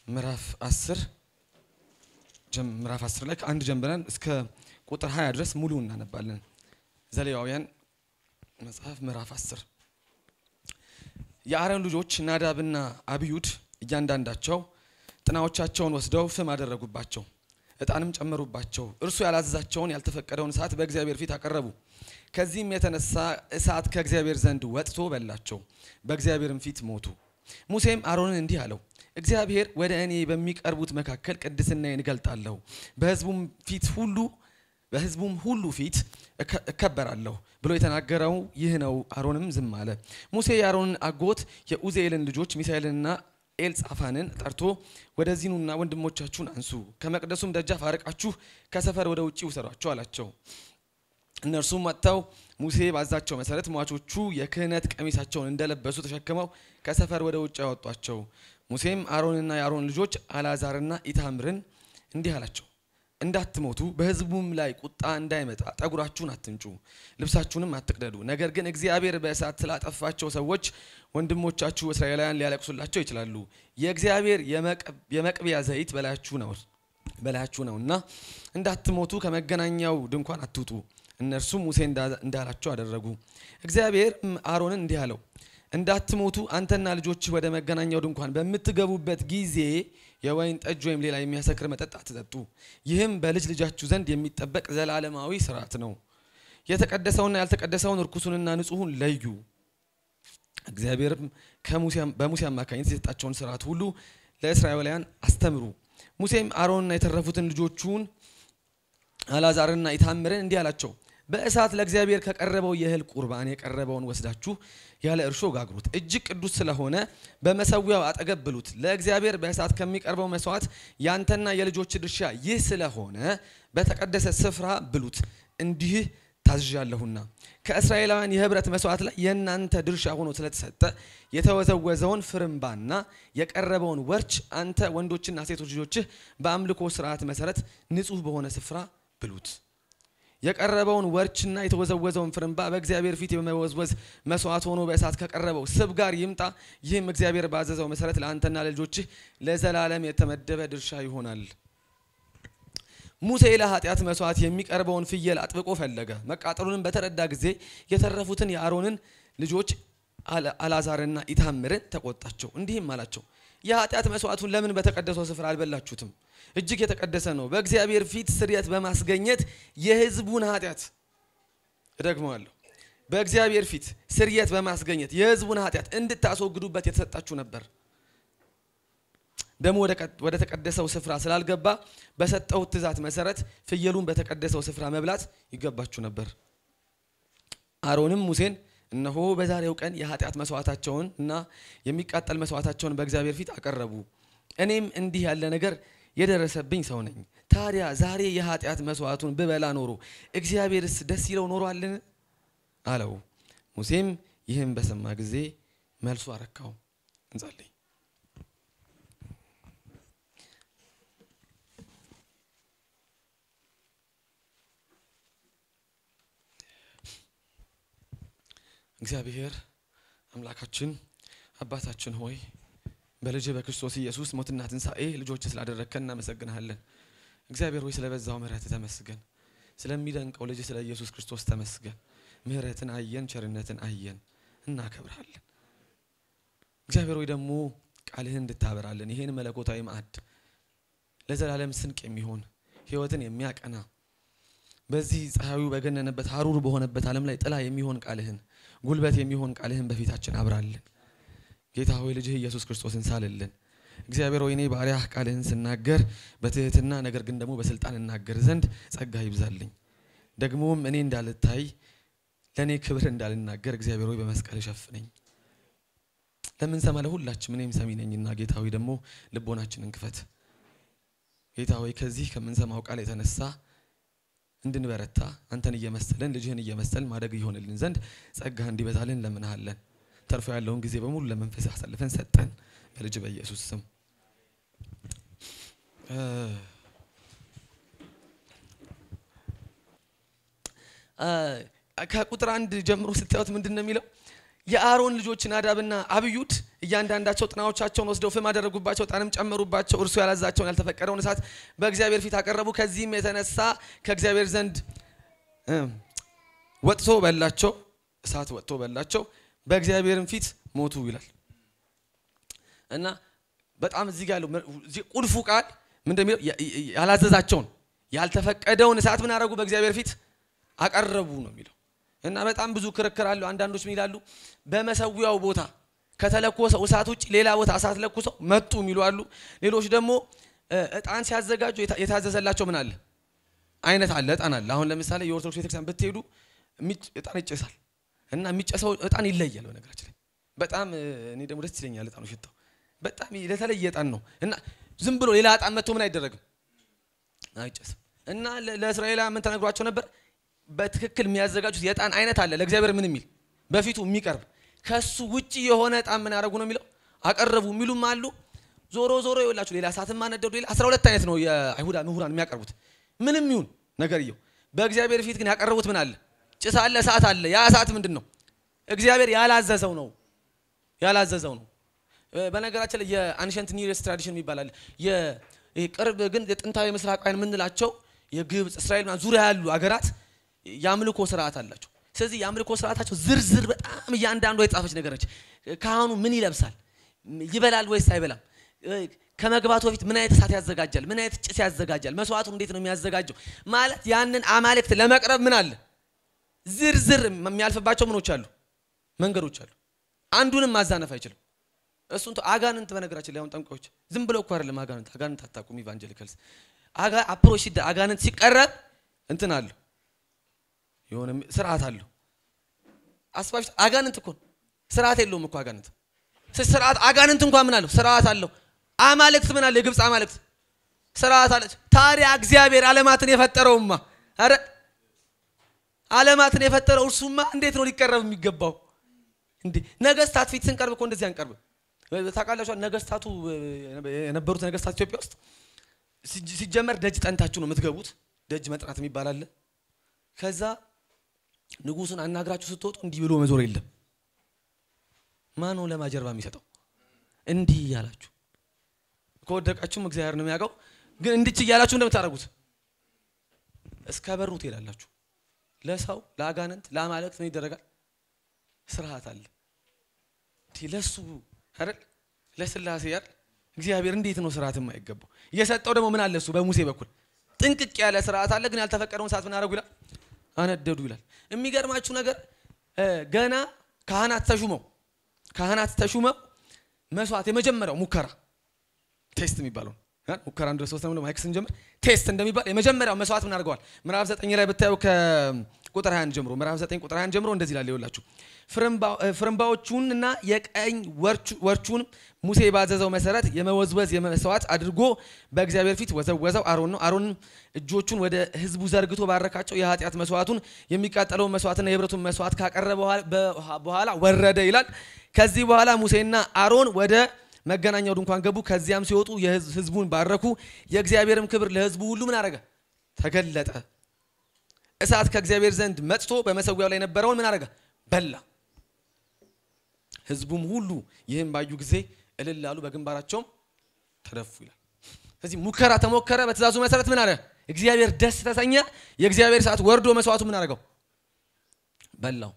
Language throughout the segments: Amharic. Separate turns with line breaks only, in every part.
ምዕራፍ 10 ምዕራፍ 10 ላይ ከአንድ ጀምረን እስከ ቁጥር 20 ድረስ ሙሉ እናነባለን። ዘሌዋውያን መጽሐፍ ምዕራፍ 10 የአሮን ልጆች ናዳብና አብዩድ እያንዳንዳቸው ጥናዎቻቸውን ወስደው ፍም አደረጉባቸው፣ እጣንም ጨመሩባቸው። እርሱ ያላዘዛቸውን ያልተፈቀደውን እሳት በእግዚአብሔር ፊት አቀረቡ። ከዚህም የተነሳ እሳት ከእግዚአብሔር ዘንድ ወጥቶ በላቸው፣ በእግዚአብሔርም ፊት ሞቱ። ሙሴም አሮንን እንዲህ አለው፣ እግዚአብሔር ወደ እኔ በሚቀርቡት መካከል ቅድስናዬን እገልጣለሁ፣ በሕዝቡም ፊት ሁሉ በሕዝቡም ሁሉ ፊት እከበራለሁ ብሎ የተናገረው ይህ ነው። አሮንም ዝም አለ። ሙሴ የአሮንን አጎት የኡዜኤልን ልጆች ሚሳኤልንና ኤልጻፋንን ጠርቶ ወደዚህ ኑና ወንድሞቻችሁን አንሱ፣ ከመቅደሱም ደጃፍ አርቃችሁ ከሰፈር ወደ ውጭ ውሰዷቸው አላቸው። እነርሱም መጥተው ሙሴ ባዛቸው መሰረት ሟቾቹ የክህነት ቀሚሳቸውን እንደለበሱ ተሸክመው ከሰፈር ወደ ውጭ ያወጧቸው። ሙሴም አሮንና የአሮን ልጆች አልዓዛርና ኢታምርን እንዲህ አላቸው እንዳትሞቱ በሕዝቡም ላይ ቁጣ እንዳይመጣ ጠጉራችሁን አትንጩ፣ ልብሳችሁንም አትቅደዱ። ነገር ግን እግዚአብሔር በእሳት ስላጠፋቸው ሰዎች ወንድሞቻችሁ እስራኤላውያን ሊያለቅሱላቸው ይችላሉ። የእግዚአብሔር የመቅቢያ ዘይት በላያችሁ ነው በላያችሁ ነውና እንዳትሞቱ ከመገናኛው ድንኳን አትውጡ። እነርሱም ሙሴ እንዳላቸው አደረጉ። እግዚአብሔር አሮንን እንዲህ አለው እንዳትሞቱ አንተና ልጆችህ ወደ መገናኛው ድንኳን በምትገቡበት ጊዜ የወይን ጠጅ ወይም ሌላ የሚያሰክር መጠጥ አትጠጡ። ይህም በልጅ ልጃችሁ ዘንድ የሚጠበቅ ዘላለማዊ ስርዓት ነው። የተቀደሰውና ያልተቀደሰውን እርኩሱንና ንጹሑን ለዩ። እግዚአብሔርም በሙሴ አማካኝነት የሰጣቸውን ስርዓት ሁሉ ለእስራኤላውያን አስተምሩ። ሙሴም አሮንና የተረፉትን ልጆቹን አልዓዛርና ኢታምርን እንዲህ አላቸው በእሳት ለእግዚአብሔር ከቀረበው የእህል ቁርባን የቀረበውን ወስዳችሁ ያለ እርሾ ጋግሩት። እጅግ ቅዱስ ስለሆነ በመሰዊያው አጠገብ ብሉት። ለእግዚአብሔር በእሳት ከሚቀርበው መስዋዕት ያንተና የልጆች ድርሻ ይህ ስለሆነ በተቀደሰ ስፍራ ብሉት። እንዲህ ታዝዣለሁና ከእስራኤላውያን የህብረት መስዋዕት ላይ የእናንተ ድርሻ ሆኖ ስለተሰጠ የተወዘወዘውን ፍርምባና የቀረበውን ወርች አንተ ወንዶችና ሴቶች ልጆችህ በአምልኮ ስርዓት መሰረት ንጹሕ በሆነ ስፍራ ብሉት። የቀረበውን ወርችና የተወዘወዘውን ፍርምባ በእግዚአብሔር ፊት የመወዝወዝ መስዋዕት ሆኖ በእሳት ከቀረበው ስብ ጋር ይምጣ። ይህም እግዚአብሔር ባዘዘው መሰረት ለአንተና ለልጆችህ ለዘላለም የተመደበ ድርሻ ይሆናል። ሙሴ ለኃጢአት መስዋዕት የሚቀርበውን ፍየል አጥብቆ ፈለገ። መቃጠሉንም በተረዳ ጊዜ የተረፉትን የአሮንን ልጆች አልዓዛርና ኢታምርን ተቆጣቸው። እንዲህም አላቸው የኃጢአት መስዋዕቱን ለምን በተቀደሰው ስፍራ አልበላችሁትም? እጅግ የተቀደሰ ነው። በእግዚአብሔር ፊት ስርየት በማስገኘት የሕዝቡን ኃጢአት እደግመዋለሁ፣ በእግዚአብሔር ፊት ስርየት በማስገኘት የሕዝቡን ኃጢአት እንድታስወግዱበት የተሰጣችሁ ነበር። ደግሞ ወደ ተቀደሰው ስፍራ ስላልገባ በሰጠው ትእዛዝ መሰረት ፍየሉን በተቀደሰው ስፍራ መብላት ይገባችሁ ነበር። አሮንም ሙሴን እነሆ በዛሬው ቀን የኃጢአት መስዋዕታቸውን እና የሚቃጠል መስዋዕታቸውን በእግዚአብሔር ፊት አቀረቡ። እኔም እንዲህ ያለ ነገር የደረሰብኝ ሰው ነኝ። ታዲያ ዛሬ የኃጢአት መስዋዕቱን ብበላ ኖሮ እግዚአብሔርስ ደስ ይለው ኖሯልን? አለው። ሙሴም ይህም በሰማ ጊዜ መልሶ አረካው። እንጸልይ። እግዚአብሔር አምላካችን አባታችን ሆይ በልጅ በክርስቶስ ኢየሱስ ሞትና ትንሣኤ ልጆች ስላደረግከን እናመሰግንሃለን። እግዚአብሔር ሆይ ስለበዛው ምሕረት ተመስገን። ስለሚደንቀው ልጅ ስለ ኢየሱስ ክርስቶስ ተመስገን። ምሕረትን አየን፣ ቸርነትን አየን፣ እናከብርሃለን። እግዚአብሔር ሆይ ደግሞ ቃልህን እንድታበራለን ይህን መለኮታዊ ማዕድ ለዘላለም ስንቅ የሚሆን ሕይወትን የሚያቀና በዚህ ፀሐዩ በገነነበት ሀሩር በሆነበት ዓለም ላይ ጥላ የሚሆን ቃልህን ጉልበት የሚሆን ቃልህን በፊታችን አብራልን። ጌታ ሆይ ልጅህ ኢየሱስ ክርስቶስን ሳልልን። እግዚአብሔር ሆይ እኔ ባሪያህ ቃልህን ስናገር በትህትና ነገር ግን ደግሞ በስልጣን እናገር ዘንድ ጸጋ ይብዛልኝ። ደግሞም እኔ እንዳልታይ ለእኔ ክብር እንዳልናገር እግዚአብሔር ሆይ በመስቀል ሸፍነኝ። ለምንሰማ ለሁላችም እኔም ሰሚ ነኝና ጌታ ሆይ ደግሞ ልቦናችንን ክፈት። ጌታ ሆይ ከዚህ ከምንሰማው ቃል የተነሳ እንድንበረታ አንተን እየመሰልን ልጅህን እየመሰልን ማደግ ይሆንልን ዘንድ ጸጋ እንዲበዛልን ለምንሃለን። ተርፎ ያለውን ጊዜ በሙሉ ለመንፈስ አሳልፈን ሰጠን በልጅ በኢየሱስ ስም። ከቁጥር አንድ ጀምሮ ስታዩት ምንድን ነው የሚለው? የአሮን ልጆች ናዳብና አብዩድ እያንዳንዳቸው ጥናዎቻቸውን ወስደው ፍም አደረጉባቸው፣ ዕጣንም ጨመሩባቸው። እርሱ ያላዛቸውን ያልተፈቀደውን እሳት በእግዚአብሔር ፊት አቀረቡ። ከዚህም የተነሳ ከእግዚአብሔር ዘንድ ወጥቶ በላቸው፣ እሳት ወጥቶ በላቸው፣ በእግዚአብሔርም ፊት ሞቱ ይላል እና በጣም እዚህ ጋር ያለው ቁልፉ ቃል ምን እንደሚለው ያላዘዛቸውን ያልተፈቀደውን እሳት ምን አደረጉ? በእግዚአብሔር ፊት አቀረቡ ነው የሚለው እና በጣም ብዙ ክርክር አለው። አንዳንዶች ምን ይላሉ? በመሰዊያው ቦታ ከተለኮሰው እሳት ውጭ ሌላ ቦታ እሳት ለኩሰው መጡ የሚሉ አሉ። ሌሎች ደግሞ እጣን ሲያዘጋጁ የታዘዘላቸው ምን አለ አይነት አለ እጣን አለ። አሁን ለምሳሌ የኦርቶዶክስ ቤተክርስቲያን ብትሄዱ እጣን ይጨሳል እና የሚጨሰው እጣን ይለያል። በነገራችን ላይ በጣም እኔ ደግሞ ደስ ይለኛል እጣኑ ሽታው በጣም ለተለየ እጣን ነው እና ዝም ብሎ ሌላ እጣን መጥቶ ምን አይደረግም አይጨስም። እና ለእስራኤላውያን ምን ተነግሯቸው ነበር? በትክክል የሚያዘጋጁት የእጣን አይነት አለ ለእግዚአብሔር ምን የሚል በፊቱ የሚቀርብ ከሱ ውጪ የሆነ እጣን ምን ያደረጉ ነው የሚለው አቀረቡ የሚሉም አሉ። ዞሮ ዞሮ ይኸውላችሁ ሌላ እሳትም አነደዱ። ሌላ አስራ ሁለት አይነት ነው የአይሁዳ ምሁራን የሚያቀርቡት ምንም ይሁን ነገርየው። በእግዚአብሔር ፊት ግን ያቀረቡት ምን አለ? ጭስ አለ፣ እሳት አለ። ያ እሳት ምንድን ነው? እግዚአብሔር ያላዘዘው ነው ያላዘዘው ነው። በነገራችን ላይ የአንሸንት ኒረስ ትራዲሽን የሚባል አለ። ቅርብ ግን የጥንታዊ ምስራቃውያን የምንላቸው የግብፅ፣ እስራኤል ዙሪያ ያሉ አገራት የአምልኮ ስርዓት አላቸው። ስለዚህ የአምልኮ ስርዓታቸው ዝርዝር በጣም እያንዳንዷ የጻፈች ነገር ነች። ካህኑ ምን ይለብሳል፣ ይበላል ወይስ አይበላም፣ ከመግባቱ በፊት ምን አይነት እሳት ያዘጋጃል፣ ምን አይነት ጭስ ያዘጋጃል፣ መስዋዕቱ እንዴት ነው የሚያዘጋጀው፣ ማለት ያንን አማልክት ለመቅረብ ምን አለ ዝርዝር የሚያልፍባቸው ምኖች አሉ፣ መንገዶች አሉ። አንዱንም ማዛነፍ አይችልም። እሱን አጋንንት በነገራችን ላይ አሁን ጠንቋዮች ዝም ብለው እኮ አይደለም አጋንንት አጋንንት አታውቁም። ኢቫንጀሊካልስ አጋ አፕሮች ሲደ አጋንንት ሲቀረብ እንትን አለው የሆነ ስርዓት አለው። አስባሽ አጋንንት እኮ ስርዓት የለውም እኮ አጋንንት ስርዓት አጋንንት እንኳን ምን አለው ስርዓት አለው። አማልክት ምን አለ የግብፅ አማልክት ስርዓት አለች። ታዲያ እግዚአብሔር ዓለማትን የፈጠረውማ አረ ዓለማትን የፈጠረው እርሱማ እንዴት ነው ሊቀረብ የሚገባው? እንዴ ነገስታት ፊት ስንቀርብ እኮ እንደዚህ አንቀርብም። ታውቃላችሁ ነገስታቱ የነበሩት ነገስታት ኢትዮጵያ ውስጥ ሲጀመር ደጅ ጠንታችሁ ነው የምትገቡት። ደጅ መጥናት የሚባል አለ። ከዛ ንጉሱን አናግራችሁ ስትወጡ እንዲህ ብሎ መዞር የለም። ማን ነው ለማጀርባ የሚሰጠው? እንዲህ እያላችሁ ከወደቃችሁም እግዚአብሔር ነው የሚያውቀው። ግን እንድች እያላችሁ እንደምታደርጉት እስከ በሩ ትሄዳላችሁ። ለሰው ለአጋንንት ለአማልክት ምን ይደረጋል? ስርዓት አለ። ለሱ አይደል ለስላሴ አይደል እግዚአብሔር እንዴት ነው ስርዓት የማይገባው? የሰጠው ደግሞ ምን አለ እሱ በሙሴ በኩል ጥንቅቅ ያለ ስርዓት አለ። ግን ያልተፈቀደውን ሰዓት ምን አደረጉ ይላል? አነደዱ ይላል። የሚገርማችሁ ነገር ገና ካህናት ተሹመው ካህናት ተሹመው መስዋዕት የመጀመሪያው ሙከራ ቴስት የሚባለው ሙከራ አንድ ሶስት ነው ማይክ ስንጀምር ቴስት እንደሚባል የመጀመሪያው መስዋዕት ምን አድርገዋል? ምዕራፍ ዘጠኝ ላይ ብታዩ ከቁጥር 21 ጀምሮ ምዕራፍ ዘጠኝ ቁጥር 21 ጀምሮ እንደዚህ ይላል ይኸውላችሁ ፍርምባዎቹን እና የቀኝ ወርቹን ሙሴ ባዘዘው መሰረት የመወዝወዝ የመስዋዕት አድርጎ በእግዚአብሔር ፊት ወዘወዘው። አሮን ነው። አሮን እጆቹን ወደ ሕዝቡ ዘርግቶ ባረካቸው። የኃጢአት መስዋዕቱን የሚቃጠለውን መስዋዕትና የህብረቱን መስዋዕት ካቀረበ በኋላ ወረደ ይላል። ከዚህ በኋላ ሙሴና አሮን ወደ መገናኛው ድንኳን ገቡ። ከዚያም ሲወጡ ህዝቡን ባረኩ። የእግዚአብሔርም ክብር ለህዝቡ ሁሉ ምን አረገ? ተገለጠ። እሳት ከእግዚአብሔር ዘንድ መጥቶ በመሰዊያው ላይ የነበረውን ምን አረገ? በላ። ህዝቡም ሁሉ ይህም ባዩ ጊዜ እልል አሉ፣ በግንባራቸውም ተደፉ ይላል። ስለዚህ ሙከራ ተሞከረ። በትእዛዙ መሰረት ምን አለ? እግዚአብሔር ደስ ተሰኘ። የእግዚአብሔር እሳት ወርዶ መስዋዕቱ ምን አረገው? በላው።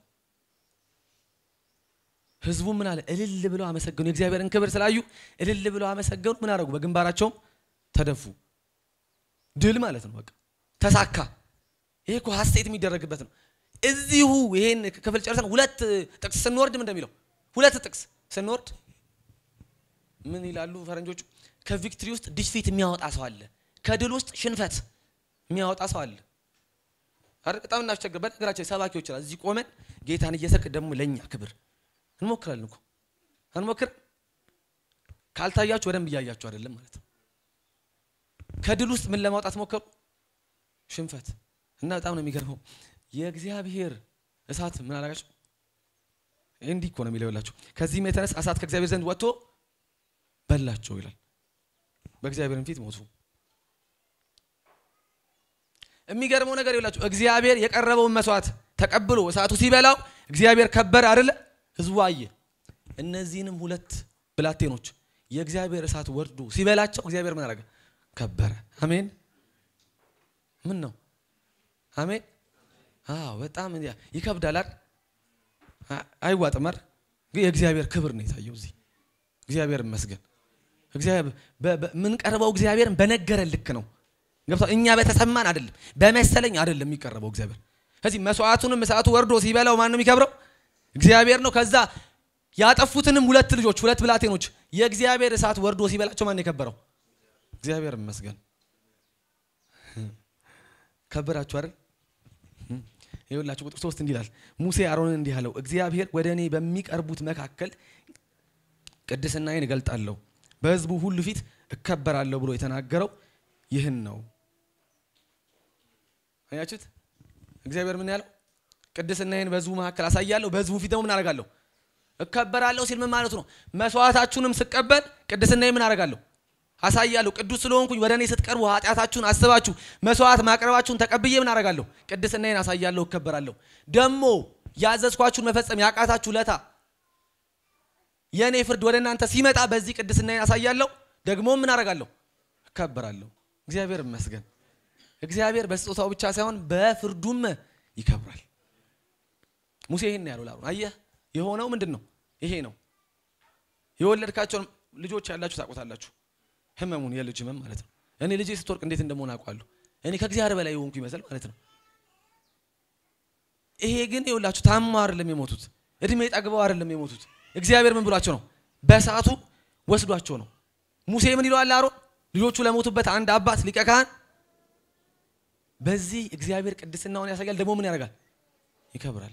ህዝቡ ምን አለ? እልል ብለው አመሰገኑ። የእግዚአብሔርን ክብር ስላዩ እልል ብለው አመሰገኑ። ምን አረጉ? በግንባራቸውም ተደፉ። ድል ማለት ነው። በቃ ተሳካ። ይሄ እኮ ሀሴት የሚደረግበት ነው። እዚሁ ይሄን ክፍል ጨርሰን ሁለት ጥቅስ ስንወርድ ምን እንደሚለው ሁለት ጥቅስ ስንወርድ ምን ይላሉ ፈረንጆቹ? ከቪክትሪ ውስጥ ዲስፊት የሚያወጣ ሰው አለ፣ ከድል ውስጥ ሽንፈት የሚያወጣ ሰው አለ። አይደል? በጣም እናስቸግር። በነገራችን ሰባኪዎች ይችላል እዚህ ቆመን ጌታን እየሰቅ ደግሞ ለእኛ ክብር እንሞክራለን እኮ አንሞክር። ካልታያችሁ በደንብ እያያችሁ አይደለም ማለት ነው። ከድል ውስጥ ምን ለማውጣት ሞከሩ? ሽንፈት እና በጣም ነው የሚገርመው የእግዚአብሔር እሳት ምን አላጋቸው? እንዲህ እኮ ነው የሚለው ይላችሁ። ከዚህም የተነሳ እሳት ከእግዚአብሔር ዘንድ ወጥቶ በላቸው ይላል። በእግዚአብሔርም ፊት ሞቱ። የሚገርመው ነገር ይላችሁ እግዚአብሔር የቀረበውን መስዋዕት ተቀብሎ እሳቱ ሲበላው እግዚአብሔር ከበረ አይደለ? ህዝቡ አየ። እነዚህንም ሁለት ብላቴኖች የእግዚአብሔር እሳት ወርዶ ሲበላቸው እግዚአብሔር ምን አደረገ? ከበረ። አሜን። ምን ነው? አሜን። አዎ በጣም ይከብዳል አይደል? አይዋጥም አይደል? ግን የእግዚአብሔር ክብር ነው የታየው እዚህ። እግዚአብሔር ይመስገን። እግዚአብሔር የምንቀርበው እግዚአብሔርን በነገረን ልክ ነው። ገብቷል? እኛ በተሰማን አይደለም፣ በመሰለኝ አይደለም የሚቀርበው እግዚአብሔር። ከዚህ መስዋዕቱንም እሳቱ ወርዶ ሲበላው ማን ነው የሚከብረው? እግዚአብሔር ነው። ከዛ ያጠፉትንም ሁለት ልጆች ሁለት ብላቴኖች የእግዚአብሔር እሳት ወርዶ ሲበላቸው ማን የከበረው? እግዚአብሔር ይመስገን። ከበራችሁ አይደል? ይኸውላችሁ ቁጥር ሶስት እንዲህ ይላል፣ ሙሴ አሮንን እንዲህ አለው፣ እግዚአብሔር ወደ እኔ በሚቀርቡት መካከል ቅድስናዬን እገልጣለሁ፣ በሕዝቡ ሁሉ ፊት እከበራለሁ ብሎ የተናገረው ይህን ነው። አያችሁት? እግዚአብሔር ምን ያለው? ቅድስናዬን በሕዝቡ መካከል አሳያለሁ፣ በሕዝቡ ፊት ደግሞ ምን አደርጋለሁ? እከበራለሁ ሲል ምን ማለቱ ነው? መስዋዕታችሁንም ስቀበል ቅድስናዬን ምን አደርጋለሁ? አሳያለሁ። ቅዱስ ስለሆንኩኝ ወደ እኔ ስትቀርቡ ኃጢአታችሁን አስባችሁ መስዋዕት ማቅረባችሁን ተቀብዬ ምን አደርጋለሁ? ቅድስናዬን አሳያለሁ፣ እከበራለሁ። ደግሞ ያዘዝኳችሁን መፈጸም ያቃታችሁ ለታ የእኔ ፍርድ ወደ እናንተ ሲመጣ በዚህ ቅድስናዬን አሳያለሁ፣ ደግሞ ምን አደርጋለሁ? እከበራለሁ። እግዚአብሔር ይመስገን። እግዚአብሔር በስጦታው ብቻ ሳይሆን በፍርዱም ይከብራል። ሙሴ ይሄን ያለው ላሩ አየህ፣ የሆነው ምንድን ነው? ይሄ ነው። የወለድካቸውን ልጆች ያላችሁ ታውቁታላችሁ። ህመሙን የልጅ ህመም ማለት ነው። እኔ ልጄ ስትወርቅ እንዴት እንደመሆን አውቃለሁ። እኔ ከእግዚአብሔር በላይ የሆንኩ ይመስል ማለት ነው። ይሄ ግን የውላችሁ ታማ አይደለም የሞቱት፣ እድሜ ጠግበው አይደለም የሞቱት። እግዚአብሔር ምን ብሏቸው ነው? በሰዓቱ ወስዷቸው ነው። ሙሴ ምን ይለዋል አሮን ልጆቹ ለሞቱበት አንድ አባት ሊቀ ካህን በዚህ እግዚአብሔር ቅድስናውን ያሳያል፣ ደግሞ ምን ያደርጋል? ይከብራል።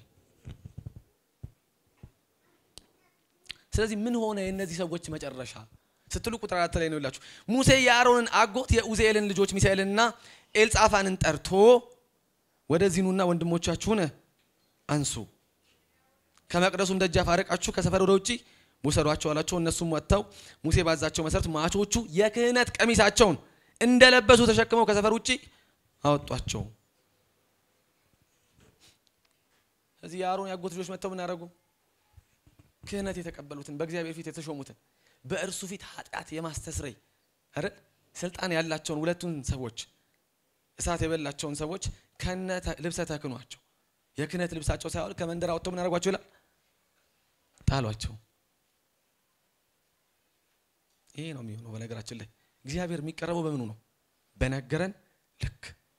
ስለዚህ ምን ሆነ የእነዚህ ሰዎች መጨረሻ ስትሉ ቁጥር አራት ላይ ነው ይላችሁ። ሙሴ የአሮንን አጎት የኡዜኤልን ልጆች ሚሳኤልንና ኤልጻፋንን ጠርቶ ወደዚህ ኑና ወንድሞቻችሁን አንሱ፣ ከመቅደሱም ደጃፍ አርቃችሁ ከሰፈር ወደ ውጪ ውሰዷቸው አላቸው። እነሱም ወጥተው ሙሴ ባዛቸው መሰረት ማቾቹ የክህነት ቀሚሳቸውን እንደለበሱ ተሸክመው ከሰፈር ውጪ አወጧቸው። ስለዚህ የአሮን ያጎት ልጆች መጥተው ምን ያደረጉ? ክህነት የተቀበሉትን በእግዚአብሔር ፊት የተሾሙትን በእርሱ ፊት ኃጢአት የማስተስረይ አይደል ስልጣን ያላቸውን ሁለቱን ሰዎች እሳት የበላቸውን ሰዎች ከነ ልብሰ ተክኗቸው የክህነት ልብሳቸው ሳይሆን ከመንደር አወጥተው ምን ያደርጓቸው ይላል ጣሏቸው። ይሄ ነው የሚሆነው። በነገራችን ላይ እግዚአብሔር የሚቀረበው በምኑ ነው? በነገረን ልክ።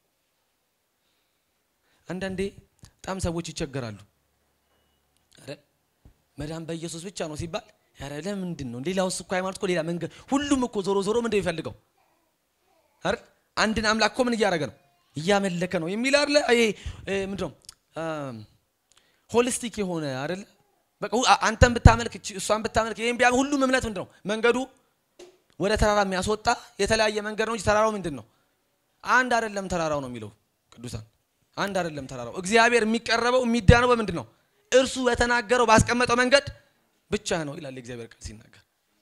አንዳንዴ በጣም ሰዎች ይቸገራሉ አይደል መዳን በኢየሱስ ብቻ ነው ሲባል ያረ ለምንድን ነው ሌላውስ እኮ ሃይማኖት እኮ ሌላ መንገድ ሁሉም እኮ ዞሮ ዞሮ ምንድን የሚፈልገው አይደል አንድን አምላክ እኮ ምን እያደረገ ነው እያመለከ ነው የሚል አይደለ ይሄ ምንድን ነው ሆሊስቲክ የሆነ አይደለ በቃ አንተን ብታመልክ እሷን ብታመልክ ይሄን ቢያ ሁሉም እምነት ምንድን ነው መንገዱ ወደ ተራራ የሚያስወጣ የተለያየ መንገድ ነው እንጂ ተራራው ምንድን ነው አንድ አይደለም ተራራው ነው የሚለው ቅዱሳን አንድ አይደለም ተራራው እግዚአብሔር የሚቀረበው የሚዳነው በምንድን ነው እርሱ በተናገረው ባስቀመጠው መንገድ ብቻ ነው ይላል የእግዚአብሔር ቃል ሲናገር።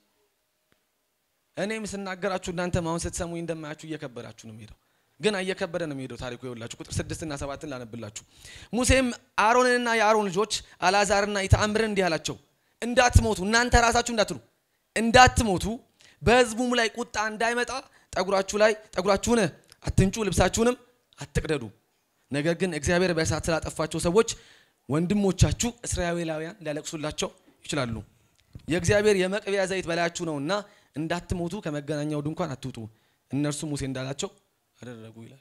እኔም ስናገራችሁ እናንተም አሁን ስትሰሙኝ እንደማያችሁ እየከበዳችሁ ነው የሚሄደው፣ ግን እየከበደ ነው የሚሄደው ታሪኩ። ይኸውላችሁ ቁጥር ስድስትና ሰባትን ላነብላችሁ። ሙሴም አሮንንና የአሮን ልጆች አልዓዛርና ኢታምርን እንዲህ አላቸው፣ እንዳትሞቱ እናንተ ራሳችሁ እንዳትሉ እንዳትሞቱ፣ በሕዝቡም ላይ ቁጣ እንዳይመጣ ጠጉራችሁ ላይ ጠጉራችሁን አትንጩ፣ ልብሳችሁንም አትቅደዱ። ነገር ግን እግዚአብሔር በእሳት ስላጠፋቸው ሰዎች ወንድሞቻችሁ እስራኤላውያን ሊያለቅሱላቸው ይችላሉ። የእግዚአብሔር የመቅቢያ ዘይት በላያችሁ ነውና እንዳትሞቱ ከመገናኛው ድንኳን አትውጡ። እነርሱ ሙሴ እንዳላቸው አደረጉ ይላል።